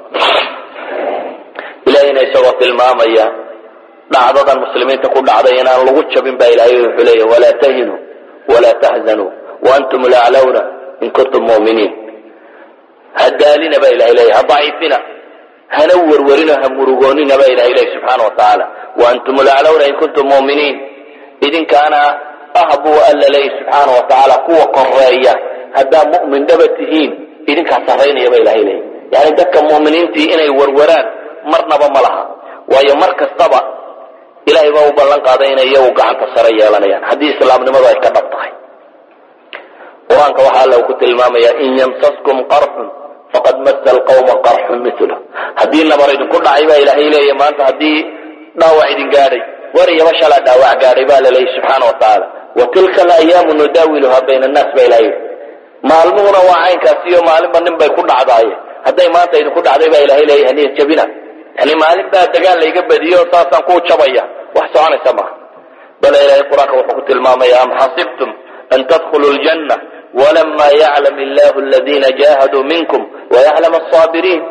ilahayna isagoo tilmaamaya dhacdadan muslimiinta ku dhacday inaan lagu jabin baa ilahay wuxuu leeya walaa tahinuu walaa taxzanuu waantum laclawna in kuntum muminiin ha daalina baa ilahay leeya ha daciifina hana werwerino ha murugoonina baa ilahay leeya subxaana wa tacaala waantum laclawna in kuntum muminiin idinkaana ah buu alla leeya subxaana wa tacaala kuwa koreeya haddaa mu'min dhaba tihiin idinkaa sarraynaya baa ilahay leeya yani dadka mu'miniintii inay werweraan marnaba ma laha waayo mar kastaba ilahay baa u ballan qaaday inay iyagu gacanta sare yeelanayaan haddii islaamnimadu ay ka dhab tahay qur-aanka waxaa alla ku tilmaamaya in yamsaskum qarxun faqad masa alqawma qarxun mila haddii nabar idinku dhacay baa ilaahay leeya maanta haddii dhaawac idin gaadhay wariyaba shalaa dhaawac gaadhay baa la leeyay subxaana wa tacaala wa tilka alayaamu nudaawiluha bayna annaas baa ilahay maalmuhuna waa caynkaasi iyo maalinba nin bay ku dhacdaaye hadday maanta idinku dhacday baa ilahay leeya haniya jabina yani maalin baa dagaal layga badiyo saasaan ku jabaya wax soconaysa maha bale ilahay qur-aanka wuxuu ku tilmaamaya am xasibtum an tadkhuluu ljanna walama yaclam illahu aladina jahaduu minkum wayaclam asaabiriin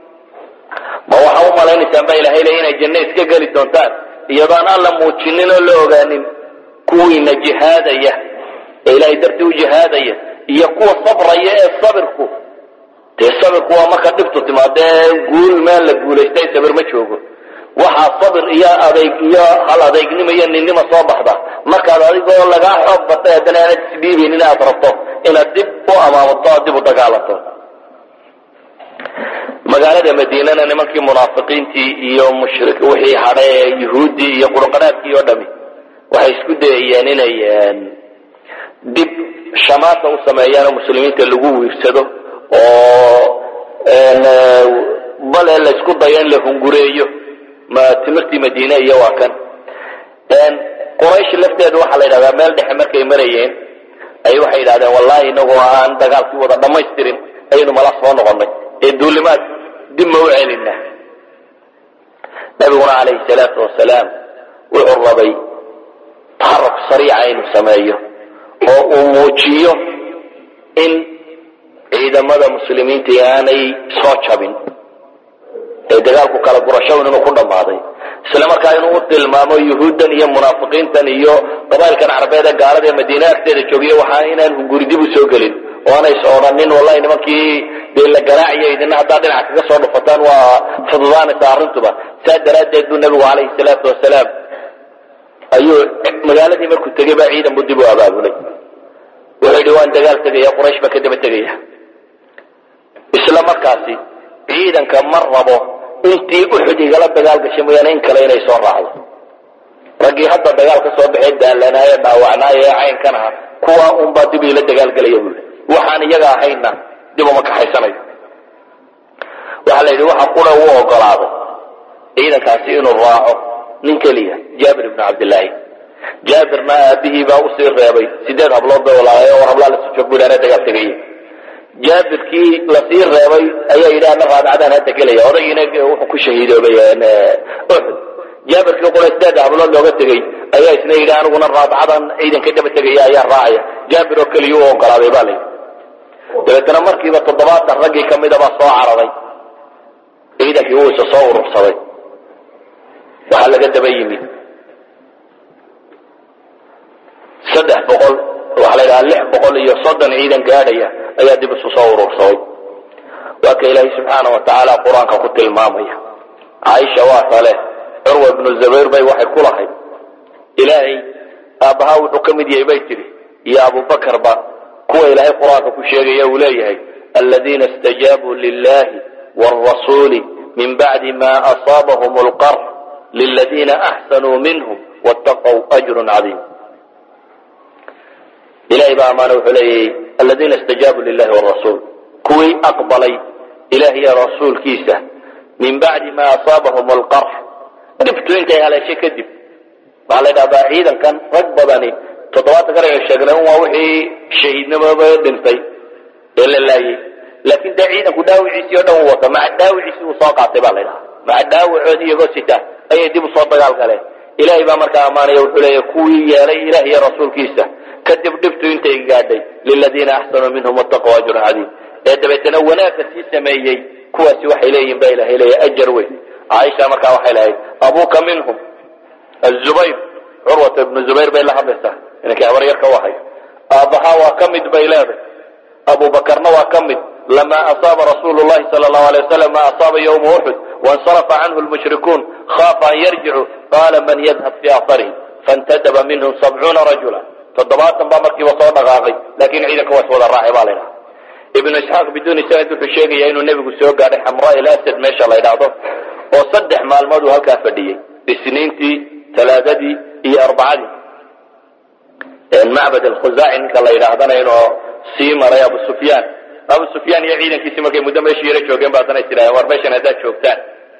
ma waxaa u malaynaysaan baa ilahay leey inay janno iska geli doontaan iyadoon alla muujinin oo la ogaanin kuwiina jihaadaya ee ilahay dartii u jihaadaya iyo kuwa sabraya ee sabirku dee sabirku waa marka dhibtu timaadee guul meel la guulaystay sabir ma joogo waxaa sabir iyo adayg iyo hal adeegnimo iyo ninnima soo baxda markaad adigoo lagaa xoog batay haddana aanad isdhiibaynin inaad rabto inaad dib u amaamato aad dib u dagaalanto magaalada madiinana nimankii munaafiqiintii iyo mushrik wixii hadhay ee yuhuuddii iyo qurqanaadkii oo dhami waxay isku dayayeen inay dib shamaasa u sameeyaan oo muslimiinta lagu wiirsado oo bale laysku dayo in la hungureeyo ma timirtii madiine iyo waa kan quraysh lafteedu waxaa la yidhahdaa meel dhexe markay marayeen ay waxay yidhahdeen wallahi inagoo aan dagaalkii wada dhamaystirin ayaynu mala soo noqonay ee duulimaad dib ma u celina nabiguna calayhi salaatu wasalaam wuxuu rabay taxaruk sariica inuu sameeyo oo uu muujiyo in ciidamada muslimiinta aanay soo jabin ee dagaalku kala gurashawn inuu ku dhammaaday isla markaa inuu u tilmaamo yuhuuddan iyo munaafiqiintan iyo qabailkan carabeed ee gaalada ee madiine agteeda joogiya waxaa inaan hunguri dib u soo gelin oo aanay is odhanin wallahi nimankii dee la garaaciyo idina haddaa dhinaca kaga soo dhufataan waa fududaanaysa arrintuba saa daraaddeed buu nabigu calayhi salaatu wasalaam ayuu magaaladii markuu tegay baa ciidan buu dib u abaabulay wuxuu yidhi waan dagaal tegaya quraysh baan ka daba tegaya isla markaasi ciidanka ma rabo intii uxud igala dagaal gashay mooyaane in kale inay soo raacdo raggii hadda dagaal ka soo baxay daalanaaye dhaawacnaaye ee caynkan aha kuwaa unbaa dib iila dagaalgelaya buu waxaan iyaga ahayna dib uma kaxaysanayo waxaa la yidhi waxa qura u ogolaado ciidankaasi inuu raaco nin keliya jaabir ibnu cabdillaahi jaabirna aabihii baa usii reebay sideed hablood bay walaaye oo hablaa lasu joog buu ilaana dagaal tegaya jaabirkii lasii reebay ayaa yidhi ana raadacadaan hadda gelaya odaygiina wuxuu ku shahiidoobay uxud jaabirkii qura sideed hablood looga tegey ayaa isna yidhi aniguna raadacadan ciidanka daba tegaya ayaa raacaya jaabir oo keliya u ogolaaday baa layidhi dabeetana markiiba toddobaatan raggii ka mida baa soo cararay ciidankii wuu isa soo urursaday waxaa laga daba yimid saddex boqol waxaa la yidhaha lix boqol iyo soddon ciidan gaadhaya ayaa dib isu soo urursaday waa ka ilaahay subxaana wa tacaala qur-aanka ku tilmaamaya caaisha waa tale curwa ibnu zubayr bay waxay ku lahayd ilaahay aabbahaa wuxuu ka mid yahay bay tidhi iyo abubakarba kuwa ilaahay qur-aanka ku sheegaya uu leeyahay aladiina istajaabuu lilahi wاrasuuli min bacdi ma asaabahum اlqar liladiina axsanuu minhum wاtaqw ajru cadiim ilahay baa amaana wuxuu leeyahy aladiina istajaabuu lilahi wrasuul kuwii aqbalay ilaah iyo rasuulkiisa min bacdi ma asaabahum alqarx dhibtu intay haleeshay kadib waxaa la ydhahdaa ciidankan rag badani toddobaatan kan aynu sheegnay un waa wixii shahiidnimaba dhintay ee la laayey laakiin dee ciidanku dhaawiciisii o dhan u wata maca dhaawiciisii uu soo qaatay baa la ydhahaa maca dhaawacoodi iyagoo sita ayay dib usoo dagaal galeen ilahay baa markaa ammaanaya wuxuu leeya kuwii yeelay ilah iyo rasuulkiisa kadib dhibtu intay gaadhay liladiina axsanuu minhum wataquu ajrun cadiim ee dabeetana wanaagga sii sameeyey kuwaasi waxay leeyihin ba ilahay leeya ajar weyn caaisha markaa waxay lahayd abuuka minhum azubayr curwata ibnu zubayr bay la hadlaysaa inankii habaryarka u ahay aabbahaa waa ka mid bay leeday abubakarna waa ka mid lama asaaba rasuulu llahi sala allahu alay wasalam ma asaaba yowma uxud waاnsarafa canhu lmushrikuun khaafa an yarjicu qaala man yadhab fi aharihim faاntadaba minhum sabcuuna rajula toddobaatan baa markiiba soo dhaqaaqay lakin ciidanka waa is wada raacay baa la ydhaha ibnu isxaaq biduuni sanad wuxuu sheegaya inuu nebigu soo gaadhay xamraa il asad meesha la ydhaahdo oo saddex maalmood uu halkaa fadhiyey isniintii talaadadii iyo arbacadii macbad alkhuzaaci ninka la yidhaahdana inuu sii maray abu sufyaan abu sufyaan iyo ciidankiisii markay muddo meeshii yaro joogeen ba haddana is tidhahdeen war meeshan haddaad joogtaan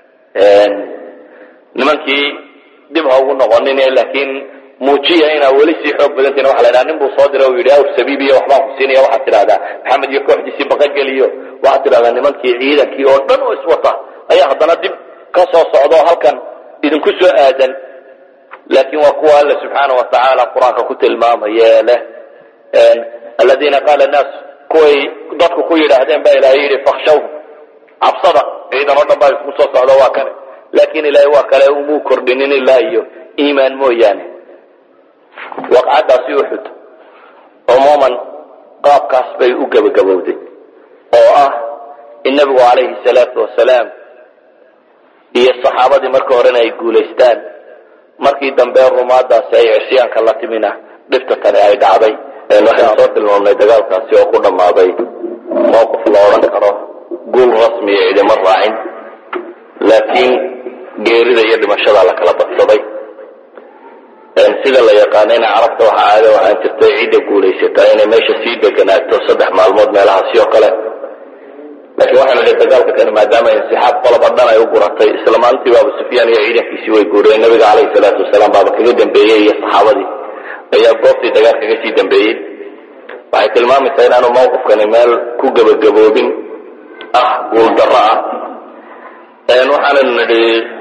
nimankii dib ha ugu noqonin laakiin muujiya inaa weli sii xoog badantiin waxa la ydhaha nin buu soo diray uu yidhi awr sabiibiyo waxbaan ku siinaya waxaad tidhahdaa maxamed iyo kooxdiisii baqageliyo waxaad tidhahdaa nimankii ciidankii oo dhan oo iswata ayaa haddana dib ka soo socdo halkan idinku soo aadan laakiin waa kuwa alle subxaana wa tacaala qur-aanka ku tilmaamaya leh aladiina qaala naas kuway dadku ku yidhaahdeen baa ilaahay yidhi fakhshawhum cabsada ciidan oo dhan baa isku soo socdo waa kane laakiin ilaahay waa kale umuu kordhinin ilaa iyo iimaan mooyaane waqcaddaasi uxud cumuuman qaabkaas bay u gebagabowday oo ah in nebigu calayhi salaatu wasalaam iyo saxaabadii marka horena ay guulaystaan markii dambe rumaadaasi ay cisyaanka la timina dhibta tani ay dhacday waxaan soo tilmaamnay dagaalkaasi oo ku dhammaaday mowqif la odhan karo guul rasmiya idima raacin laakiin geerida iyo dhimashada la kala badsaday sida la yaqaanayna carabta waxaa caada waxaan jirtay cidda guulaysataa inay meesha sii deganaato saddex maalmood meelahaasi oo kale laakiin waxaanu idhi dagaalka kani maadaama insixaab qoloba dhan ay u guratay isla maalintiiba abu sufyaan iyo ciidankiisii way guureen nabiga calayhi salaatu wasalaam baaba kaga dambeeyey iyo saxaabadii ayaa goobtii dagaal kaga sii dambeeyey waxay tilmaamaysaa inaanu mawqifkani meel ku gebagaboobin ah guuldarro ah waxaananu nidhi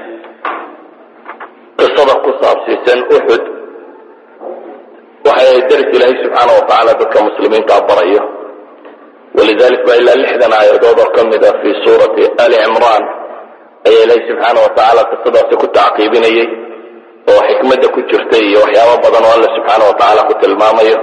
qisada ku saabsiisan uxud waxay daris ilaahay subxaana wa tacaala dadka muslimiinta barayo walidalik baa ilaa lixdan aayadood oo ka mid a fii suurati ali cimraan ayaa ilaahay subxaana wa tacaala qisadaasi ku tacqiibinayay oo xikmadda ku jirta iyo waxyaabo badan oo alla subxaana wa tacaala ku tilmaamayo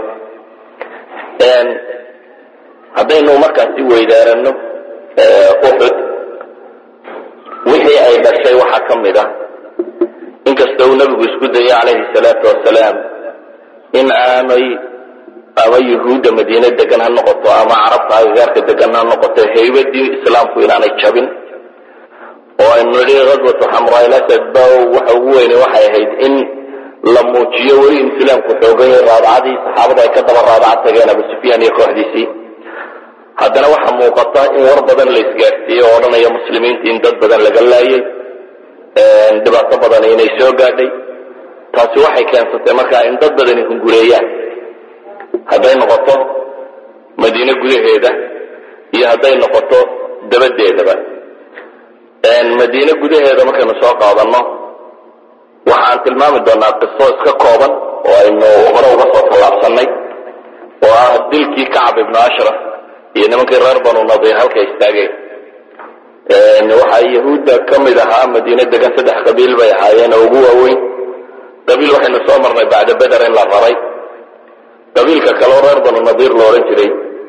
haddaynu markaasi weydaarano uxud wixii ay dhashay waxaa ka mid ah inkasta uu nabigu isku dayay calayhi salaatu wasalaam in aanay ama yuhuudda madiine degan ha noqoto ama carabta agagaarka degan ha noqoto haybadii islaamku inaanay jabin oo aynu nidhi ghaswatu xamraa'ilasad ba waxa ugu weyne waxay ahayd in la muujiyo weli in islaamku xoogay raadacadii saxaabada ay ka daba raadaca tageen abu sufyaan iyo kooxdiisii haddana waxaa muuqata in war badan la isgaadhsiiyey oo odhanaya muslimiinta in dad badan laga laayay dhibaato badan inay soo gaadhay taasi waxay keensatay markaa in dad badani hungureeyaan hadday noqoto madiine gudaheeda iyo hadday noqoto dabadeedaba madiine gudaheeda markaynu soo qaadanno waxaan tilmaami doonaa qiso iska kooban oo aynu hore uga soo tallaabsanay oo ah dilkii kacab ibnu ashraf iyo nimankii reer banu nadiir halka istaageen waxaa yahuudda ka mid ahaa madiine degan saddex qabiil bay ahaayeen oo ugu waaweyn qabiil waxaynu soo marnay bacda beder in la raray qabiilka kaleo reer banu nadiir lo odhan jiray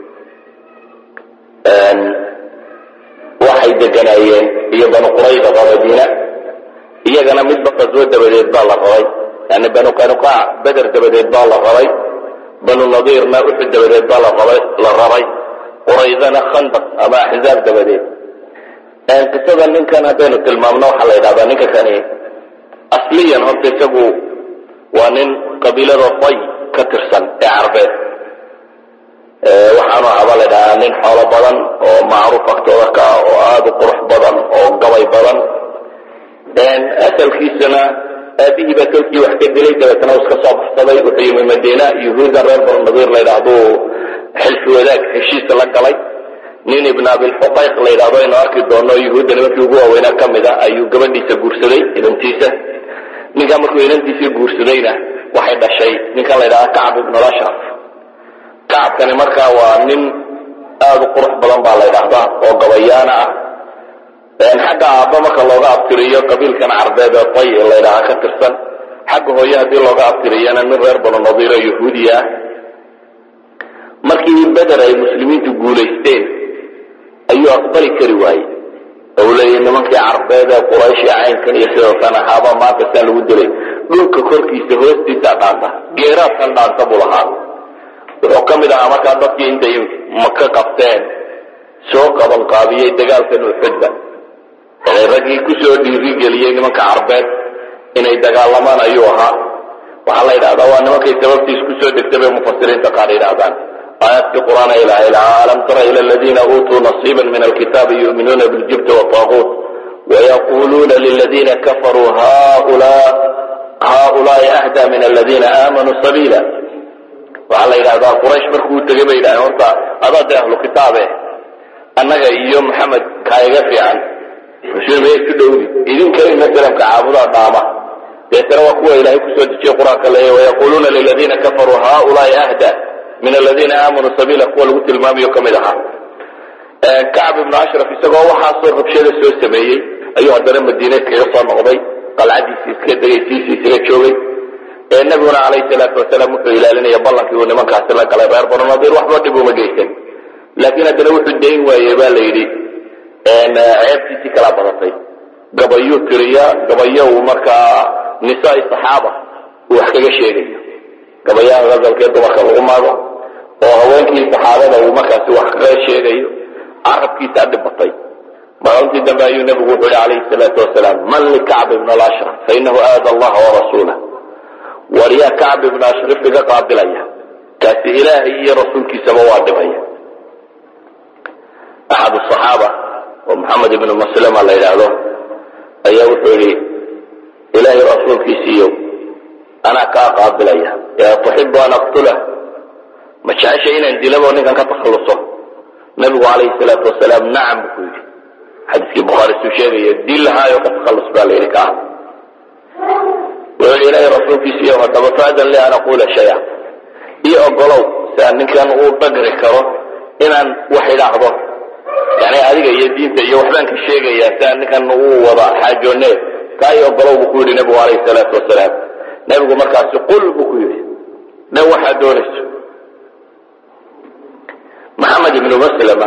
waxay deganaayeen iyo banu qurayda oo madiina iyagana midba qaswo dabadeed baa la rabay yani banu qanuqaac beder dabadeed baa la rabay banu nadiirna uxud dabadeed baa larabay la rabay quraydana khandaq ama axzaab dabadeed qisada ninkan haddaynu tilmaamno waxaa la yidhahdaa ninka kani asliyan horta isagu waa nin qabiilada tay ka tirsan ee carbeed waxaanu ahaabaa la ydhahaa nin xoolo badan oo macruuf agtooda ka ah oo aada u qurux badan oo gabay badan asalkiisana aabihii baa tolkii wax ka dilay dabeetna uu iska soo baxsaday wuxuu yimi madiina yuhuuda reer banu nadiir la yidhahduu xilfi wadaag heshiisa la galay nin ibn abilxuqayq la yidhahdo aynu arki doono yuhuudda nimankii ugu waaweynaa ka mid a ayuu gabadhiisa guursaday inantiisa ninkaa markuu inantiisii guursadayna waxay dhashay ninkan la yidhahda kacb ibnulashraf kacabkani markaa waa nin aada u qurux badan baa la ydhahdaa oo gabayaana ah xagga aabba marka looga abtiriyo qabiilkan carbeed ee tay la ydhaha ka tirsan xagga hooye haddii looga abtiriyana nin reer banu nadiiro yahuudiya ah markii beder ay muslimiintu guulaysteen ayuu aqbali kari waayey ou leeyahy nimankii carbeed ee quraysh ee caynkan iyo sidoo kan ahaaba maanta saa lagu dilay dhulka korkiisa hoostiisaa dhaanta geeraadkan dhaanta buu lahaa wuxuu ka mid ahaa markaa dadkii intay maka qabteen soo qabanqaabiyey dagaalkan uxudba yani raggii kusoo dhiirigeliyey nimanka carbeed inay dagaalamaan ayuu ahaa waxaa la yidhahdaa waa nimankay sababtiis kusoo degtay bay mufasiriinta qaar yidhahdaan aayaadkii qur'aan ilaha ilaha alam tara ila aladiina uutuu nasiiba min alkitaabi yu'minuuna biljibti wطaaguut wayaquluuna liladiina kafaruu haulaai ahda min aladiina aamanuu sabiila waxaa la yidhahdaa quraysh markuu tegay bay yidhahdeen horta adaa dee ahlu kitaabe annaga iyo maxamed kaayaga fiican muslimiin isku dhowdi idinka masalamka caabudaa dhaama deetana waa kuwa ilaahay kusoo dejiyey qur-aanka leeya wayaquluuna liladiina kafaruu haulaai ahda min aladiina aamanuu sabiila kuwa lagu tilmaamayo ka mid ahaa kacb ibnu ashraf isagoo waxaasoo rabshada soo sameeyey ayuu haddana madiine kaga soo noqday qalcadiisii iska degay siisii isaga joogay nabiguna calayhi salaatu wasalaam wuxuu ilaalinaya ballankii uu nimankaasi la galay reer banu nadiir waxba dhib uma geysan laakiin haddana wuxuu dayn waayey ba la yidhi ceebtiisii kala badatay gabayuu tiriya gabayo uu markaa nisaai saxaaba uu wax kaga sheegayo gabayaha gazalkee dumarka lagu maago oo haweenkii saxaabada uu markaasi wax kaga sheegayo carabkiisaa dhibatay maalintii dambe ayuu nebigu wuxuu yihi calayhi salaatu wasalaam man likacb ibn alashraf fainahu aada allaha warasuulah war yaa kacb ibn ashraf iga qaabilaya kaasi ilaahay iyo rasuulkiisaba waa dhibaya axad asaxaaba oo maxamed ibnu maslama la yidhaahdo ayaa wuxuu yidhi ilaahay rasuulkiisiiyo anaa kaa qaabilaya yaa tuxibu an aqtulah ma jecesha inaan dilabo ninkan ka takhalluso nabigu calayhi salaatu wasalaam nacam buu ku yidhi xadiiskii bukhaari suu sheegaya dil lahaayo ka takhallus baa la yidhi kaa wuxuu yidhi ilaahay rasuulkiisiiyo haddaba faadan li an aquula shaya iyo ogolow si aan ninkan uu dhagri karo inaan wax idhaahdo yani adiga iyo diinta iyo waxbaan ka sheegayaa si aan ninkan uu wada xaajoone kaa iyo ogolow buu ku yidhi nabigu calayhi salaatu wasalaam nabigu markaasi qul buu ku yidhi dhan waxaad doonayso maxamed ibnu maslama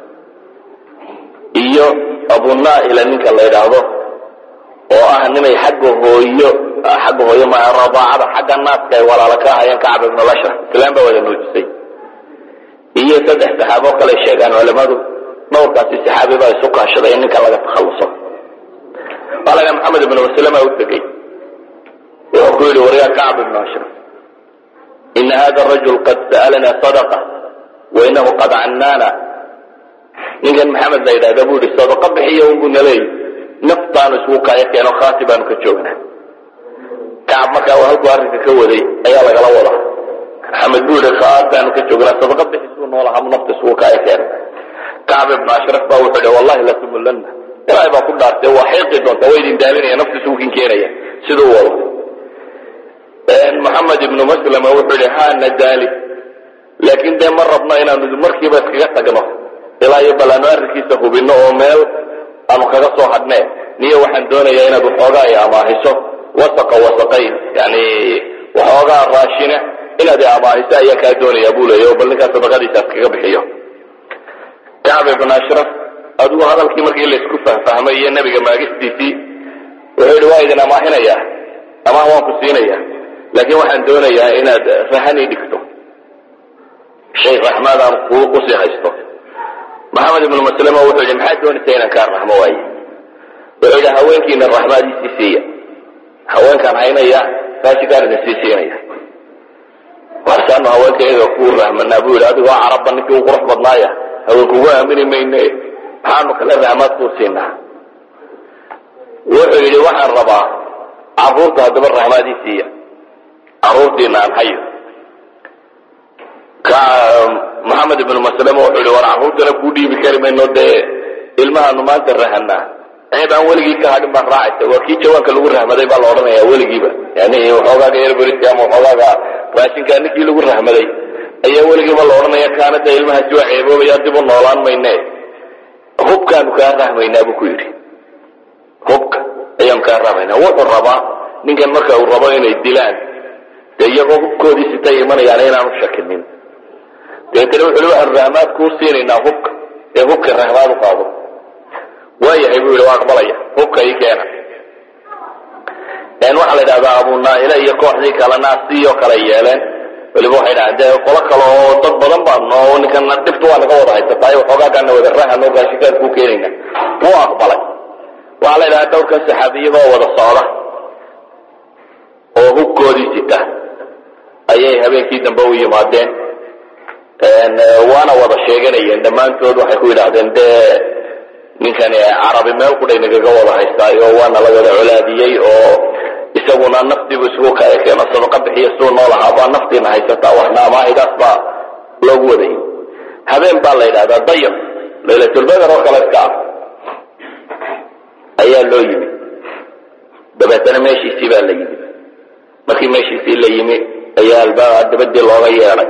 iyo abunaa'ila ninka la yidhaahdo oo ah nimay xagga hooyo xagga hooyo ma radaacada xagga naaska ay walaalo ka ahayeen kacab ibnu lashraf islaan baa wada nuujisay iyo saddex saxaabo kale sheegaan culamadu dhowrkaasi saxaabi baa isu kaashaday in ninkan laga takhalluso waa laga maxamed ibnu maslama u tegey wuxuu ku yidhi waryaa kacb ibnu ashraf ina hada rajul qad sa'alana sadaqa wa inahu qad cannaana ninkan maxamed la yidhahda buu yihi sadaqa bixiya unbuu naleeyi naftaanu isugu kaayo keeno khaati baanu ka joognaa kacab markaa halkuu arrinka ka waday ayaa lagala wadaa maxamed buu yihi khaataanu ka joognaa sadaqa bixisuu noolahamu nafta isugu kaayo keeno kacb ibnu ashraf baa wuxuu yihi wallahi latumulanna ilaahay baa ku dhaartay waa xiiqi doonta waa idin daalinaya nafta isugu kin keenaya siduu wado maxamed ibnu maslama wuxuu yihi haana daali laakiin dee ma rabno inaanu markiiba iskaga tagno ilaa iyo bal aanu arrinkiisa hubinno oo meel aanu kaga soo hadhnee niyo waxaan doonayaa inaad waxoogaa i amaahiso wasaqa wasaqayn yani waxoogaa raashine inaad i amaahiso ayaa kaa doonaya buu leeya oo bal ninkaa sadaqadiisaas kaga bixiyo kacb ibn ashraf adigu hadalkii markii laysku fahfahmay iyo nebiga maagistiisii wuxuu yidhi waa idin amaahinaya amaah waan ku siinaya laakiin waxaan doonayaa inaad rahani dhigto shay raxmaad aan ku usii haysto maxamed ibnu maslama wuxuu yidhi maxaad doonaysa inaan kaa raxmo waaye wuxuu yidhi haweenkiina raxmaadiisii siiya haweenkaan haynaya raashikaan idin sii siinaya waasaanu haweenka iyaga ku rahmanaa buu yidhi adigoo carabba ninkii u qurux badnaaya haweenkugu aamini mayne maxaanu kale rahmaad kuu siinaa wuxuu yidhi waxaan rabaa caruurta haddaba raxmaadii siiya caruurtiina aan hayo maxamed ibnu maslama wuxuu yihi war caruurtana kuu dhiibi kari mayno dee ilmahaanu maanta rahanaa ceeb aan weligii ka hadhin baan raacaysa waa kii jawaanka lagu rahmaday baa la odhanaya weligiiba yani waxoogaaga erberiska ama waxoogaaga raashinkaa ninkii lagu rahmaday ayaa weligiiba la odhanaya kaana dee ilmahaasi waa ceeboobaya dib u noolaan mayne hubkaanu kaa rahmaynaa buu ku yidhi hubka ayaanu kaa rahmaynaa wuxuu rabaa ninkan marka uu rabo inay dilaan dee iyagoo hubkoodii sitay imanayaan inaanu shakinin dabeetana wuxu hi waxaanu rahmaad kuu siinaynaa hubka ee hubka rahmaad u qaado waayahay buu yidhi waa aqbalaya hubka ii keena waxaa la yidhahdaa abunaaile iyo kooxdii kalena sioo kale yeeleen weliba waxay dhahdeen dee qolo kale oo dad badan baano ninkana dhibtu waa naga wada haysataay waxoogaagaana wada rahano raashinkaan kuu keenayna wuu aqbalay waxaa la yidhahdaa dhowrkan saxaabi iyagoo wada socda oo hubkoodii sita ayay habeenkii dambe u yimaadeen waana wada sheeganayeen dhammaantood waxay ku yidhaahdeen dee ninkani carabi meel qudhay nagaga wada haystaayo waana la wada colaadiyey oo isaguna naftiibu isugu kaekeeno sadaqa bixiya suu nool ahaa baa naftiina haysataa waxna amaahidaas baa loogu wadayay habeen baa la yidhahdaa dayar laylatulbadar oo kale iska ah ayaa loo yimi dabeetana meeshiisii baa la yimi markii meeshiisii la yimi ayaa albaaba dabadii looga yeedhay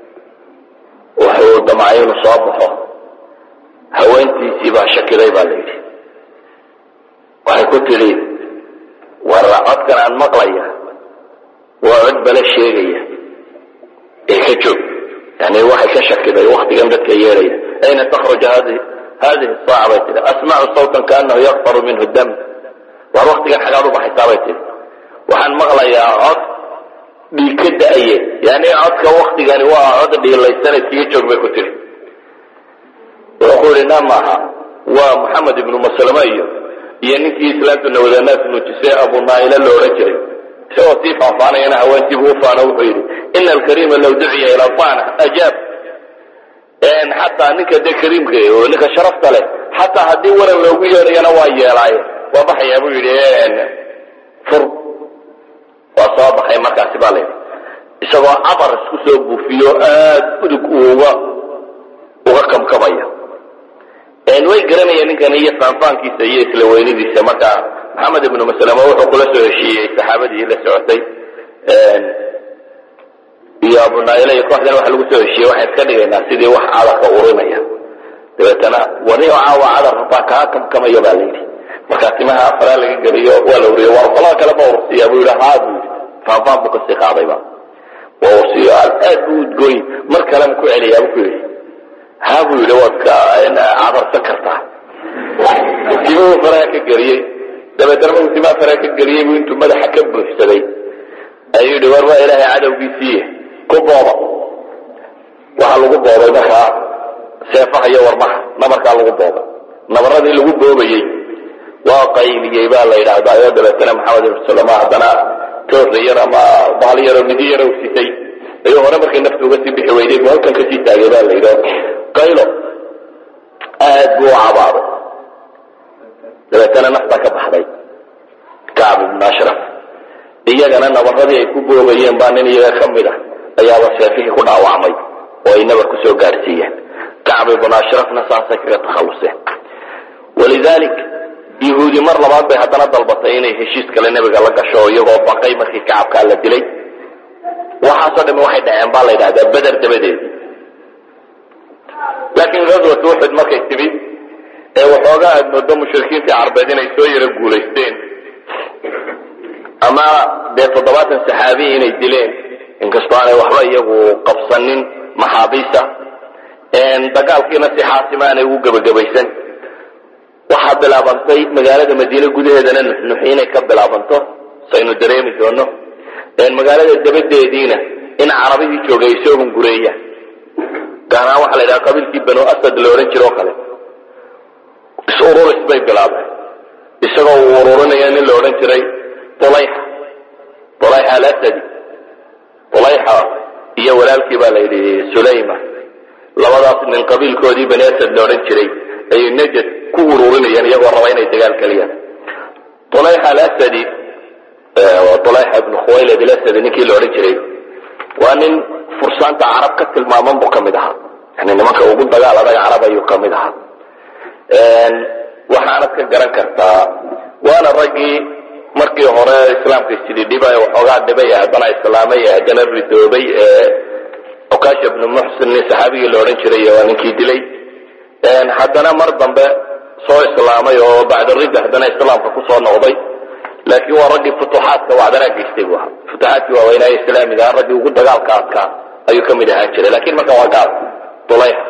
wuxuu damcay inuu soo baxo haweentiisii baa shakiday baa la yidhi waxay ku tidhi war codkan aan maqlaya waa cod bale sheegaya ee ka joog yani waxay ka shakiday waktigan dadka yeedhaya ayna takhruj hadi hadihi saaca bay tihi asmacu sawtan kaanahu yakfaru minhu dam war waktigan xagaad u baxaysaa bay tihi waxaan maqlayaa cod dhiig ka da-aye yani codka waktigani waa cod dhiilaysan iskaga joog bay ku tihi wuxuu ku yihi na maaha waa maxamed ibnu maslama iyo iyo ninkii islaamtu nawadanaas nuujisay abunaaila la odhan jiray isagoo sii faahfaanayana haweentiibu u faano wuxuu yidhi ina alkariima law duciya ilaa taana ajaab xataa ninka dee kariimka oo ninka sharafta leh xataa haddii waran loogu yeedhayana waa yeelaaye waa baxayaa buu yidhi fur waa soo baxay markaasi baa layidhi isagoo cabar isku soo buufiyo aad udug uga uga kamkamaya way garanayeen ninkan iyo faanfaankiisa iyo isla weynidiisa marka maxamed ibnu maslama wuxuu kula soo heshiiyey saxaabadii la socotay iyo abunaila iyo kooxdan waxa lagu soo heshiiyey waxaan iska dhigaynaa sidii wax cadarka urinaya dabeetana wani caawa cadar baa kaa kamkamaya baa layidhi markaa timaha afaraa laga geliyo waa la uriyo war qolada kale ma ursiya buu yidhi haa buu yidhi faanfaan buu kasii qaadayba waa ursiyo aad buu udgooy mar kalema ku celiyaa buu ku yidhi haa buu yidhi waad ka cadarsan kartaa timuu faraha ka geliyey dabeetana markuu timaha faraha ka geliyey buu intuu madaxa ka buuxsaday ayuu yidhi war waa ilaahay cadowgiisiiye ku booba waxaa lagu boobay markaa seefaha iyo warmaha nabarkaa lagu boobay nabaradii lagu boobayey waa qayliyey baa la yidhaahdaa oo dabeetana maxamed ibn salama haddana toorra yar ama baali yaroo midi yar u sitay ayuu hore markay naftu uga sii bixi weyday buu halkan kasii taagay baa la yidhi qaylo aad buu u cabaaday dabeetana naftaa ka baxday kacb ibn ashraf iyagana nabaradii ay ku boobayeen baa nin iyaga ka mid a ayaaba seefihii ku dhaawacmay oo ay nabar ku soo gaarsiiyeen kacb ibn ashrafna saasay kaga takhalluseen walidalik yahuudi mar labaad bay haddana dalbatay inay heshiis kale nebiga la gasho iyagoo baqay markii kacabkaa la dilay waxaasoo dhami waxay dhaceen baa la yidhahdaa beder dabadeedii laakiin ghaswat uxud markay timid ee waxoogaa aad moodo mushrikiintii carbeed inay soo yaro guulaysteen ama dee toddobaatan saxaabiyi inay dileen inkastoo aanay waxba iyagu qabsanin maxaabiista dagaalkiina si xaasima aanay ugu gebagabaysan waxaa bilaabantay magaalada madiine gudaheedana nuxnuxi inay ka bilaabanto saynu dareemi doono magaalada dabadeediina in carabihii joogay ay soo hungureeyaan gaar ahaan waxaa la yidhaha qabiilkii banu asad la odhan jiro o kale is-ururis bay bilaabeen isagoo uu ururinaya nin la odhan jiray ulayxa ulayxa alasadi ulayxa iyo walaalkii baa la yidhi sulayma labadaas nin qabiilkoodii bani asad la odhan jiray ayay najad ku ururinayeen iyagoo raba inay dagaal geliyaan ulayxa alasadi ulayxa ibnu khuwaylad alasadi ninkii la odhan jiray waa nin fursaanta carab ka tilmaaman buu ka mid ahaa yani nimanka ugu dagaal adag carab ayuu ka mid ahaa waxaanad ka garan kartaa waana raggii markii hore islaamka isjididhibay waxoogaa dhibay haddana islaamay haddana ridoobay okasha ibnu muxsin nin saxaabigii la odhan jiray waa ninkii dilay haddana mar dambe soo islaamay oo bacda ridda haddana islaamka kusoo noqday laakiin waa raggii futuxaadka wacdanaa geystay bu ahaa futuxaadkii waaweynaaye islaamiga ah raggii ugu dagaalka adkaa ayuu ka mid ahaan jiray lakin marka waa gaal ulayxa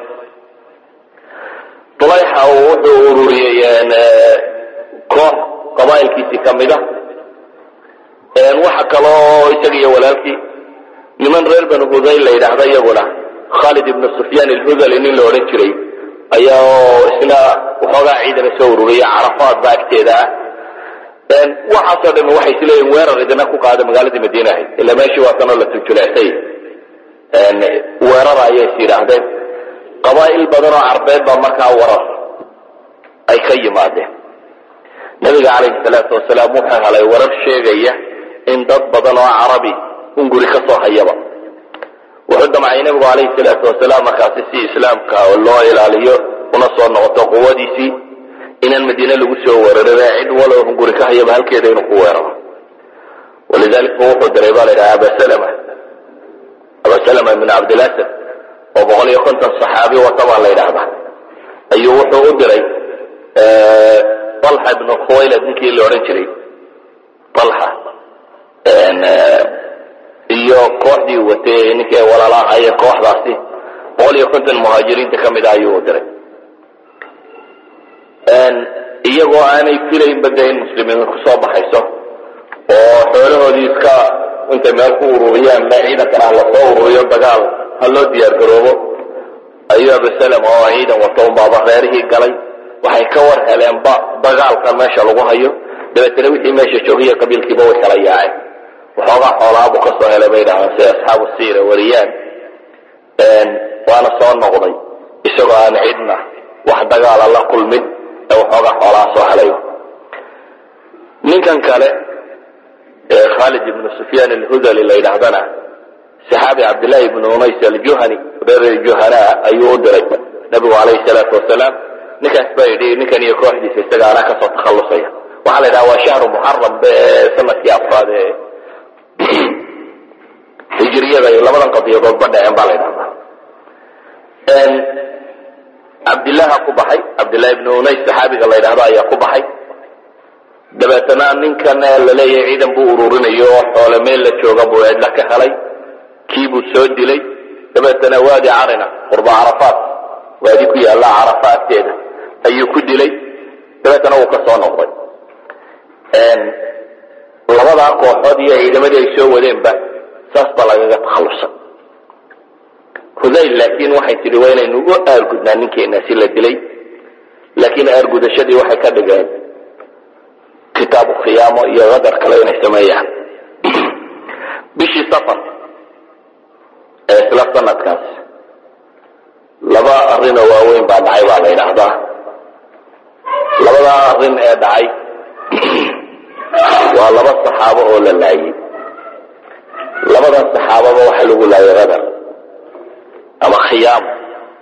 ulayxa wuxuu ururiyey koox qabaa'ilkiisii ka mid a waxa kaloo isaga iyo walaalkii niman reer banu hudayl la yidhaahda iyaguna khalid ibnu sufyaan alhudali nin la odhan jiray ayaa isna waxoogaa ciidana soo ururiyay carafaad ba agteeda ah waxaasoo dhami waxay isleeyihin weerar idina ku qaada magaaladii madiine ahayd ila meeshii waa tanoo la tuljulecsay weerara ayay is yidhaahdeen qabaa'il badan oo carbeed baa markaa warar ay ka yimaadeen nabiga calayhi salaatu wasalaam wuxuu helay warar sheegaya in dad badan oo carabi unguri ka soo hayaba wuxuu damcay nabigu calayhi salaatu wasalaam markaasi si islaamka loo ilaaliyo una soo noqoto quwadiisii inaan madiine lagu soo weerarin cid walow hunguri ka hayaba halkeeda inuu ku weeraro walidalik bu wuxuu diray baa la yidhaha abasalama abasalama ibn cabdilasad oo boqol iyo konton saxaabi wata baa la yidhaahdaa ayuu wuxuu u diray alxa ibnu khuwaylad ninkii la odhan jiray alxa iyo kooxdii watay ninkii ay walaala ahaayeen kooxdaasi boqol iyo konton muhaajiriinta ka mid ah ayuu u diray iyagoo aanay filaynba de in muslimiin kusoo baxayso oo xoolahoodii iska intay meel ku ururiyaan me ciidankan ah lasoo ururiyo dagaal ha loo diyaar garoobo ayuu abusalam oo ciidan wato unbaaba reerihii galay waxay ka war heleenba dagaalkan meesha lagu hayo dabeetana wixii meesha joogiya qabiilkiiba way kala yaaceen waxoogaa xoolaabuu ka soo helay bay dhahaan si asxaabu siira wariyaan waana soo noqday isagoo aan cidna wax dagaala la kulmin ee waxoogaa xoolaha soo helay ninkan kale ee khaalid ibnu sufyaan alhudali la yidhaahdana saxaabi cabdillaahi ibnu unays aljuhani reer juhanaa ayuu u diray nabigu calayhi salaatu wasalaam ninkaas baa yidhi ninkan iyo kooxdiisa isaga anaa kasoo takhallusaya waxaa la yidhaha waa shahru muxaram be sanadkii afraad ee hijriyada iyo labadan qadiyadoodba dhaceen baa la ydhahdaa cabdillaha ku baxay cabdillahi ibnu unays saxaabiga la ydhahdo ayaa ku baxay dabeetana ninkan laleeyahay ciidan buu ururinayo oo xoole meel la jooga buu cidla ka helay kiibuu soo dilay dabeetana waadi carina qurba carafaat waadi ku yaalla carafa agteeda ayuu ku dilay dabeetana wuu ka soo noqday labadaa kooxood iyo ciidamadii ay soo wadeenba saas baa lagaga takhallusay hudayl laakiin waxay tidhi waa inaynu u aargudnaa ninkeenaasi la dilay laakiin aargudashadii waxay ka dhigeen kitaabu khiyaamo iyo qadar kale inay sameeyaan bishii safar ee isla sanadkaas laba arrinoo waaweyn baa dhacay baa la yidhaahdaa labadaa arrin ee dhacay waa laba saxaabo oo la laayey labadan saxaababa waxaa lagu laayay qadar ama khiyaamo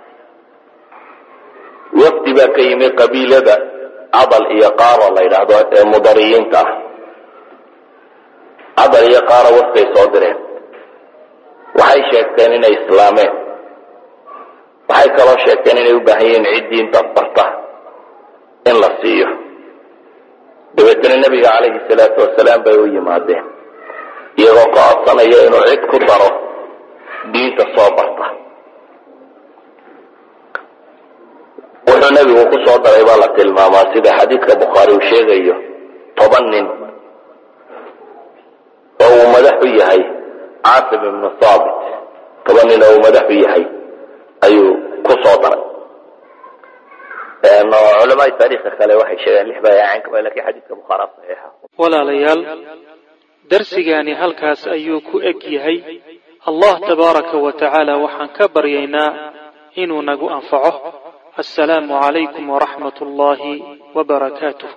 wafdi baa ka yimi qabiilada cadal iyo qaaro la yidhaahdo ee mudariyiinta ah cadal iyo qaaro wafday soo direen waxay sheegteen inay islaameen waxay kaloo sheegteen inay u baahan yihiin cid diinta barta in la siiyo dabeetana nebiga calayhi salaatu wasalaam bay u yimaadeen iyo iyagoo ka codsanaya inuu cid ku daro diinta soo barta wuxuu nebigu ku soo daray baa la tilmaamaa sida xadiidka bukhaari uu sheegayo toban nin oo uu madax u yahay caasim ibnu thaabit toban nin oo uu madax u yahay ayuu ku soo daray culamaai taariikha kale waxay sheegeen lix bayaacanka ba lakin xadiidka bukhaara saxiixa walaalayaal darsigaani halkaas ayuu ku eg yahay allah tabaaraka wa tacaala waxaan ka baryaynaa inuu nagu anfaco assalaamu calaykum waraxmat ullaahi wabarakaatuh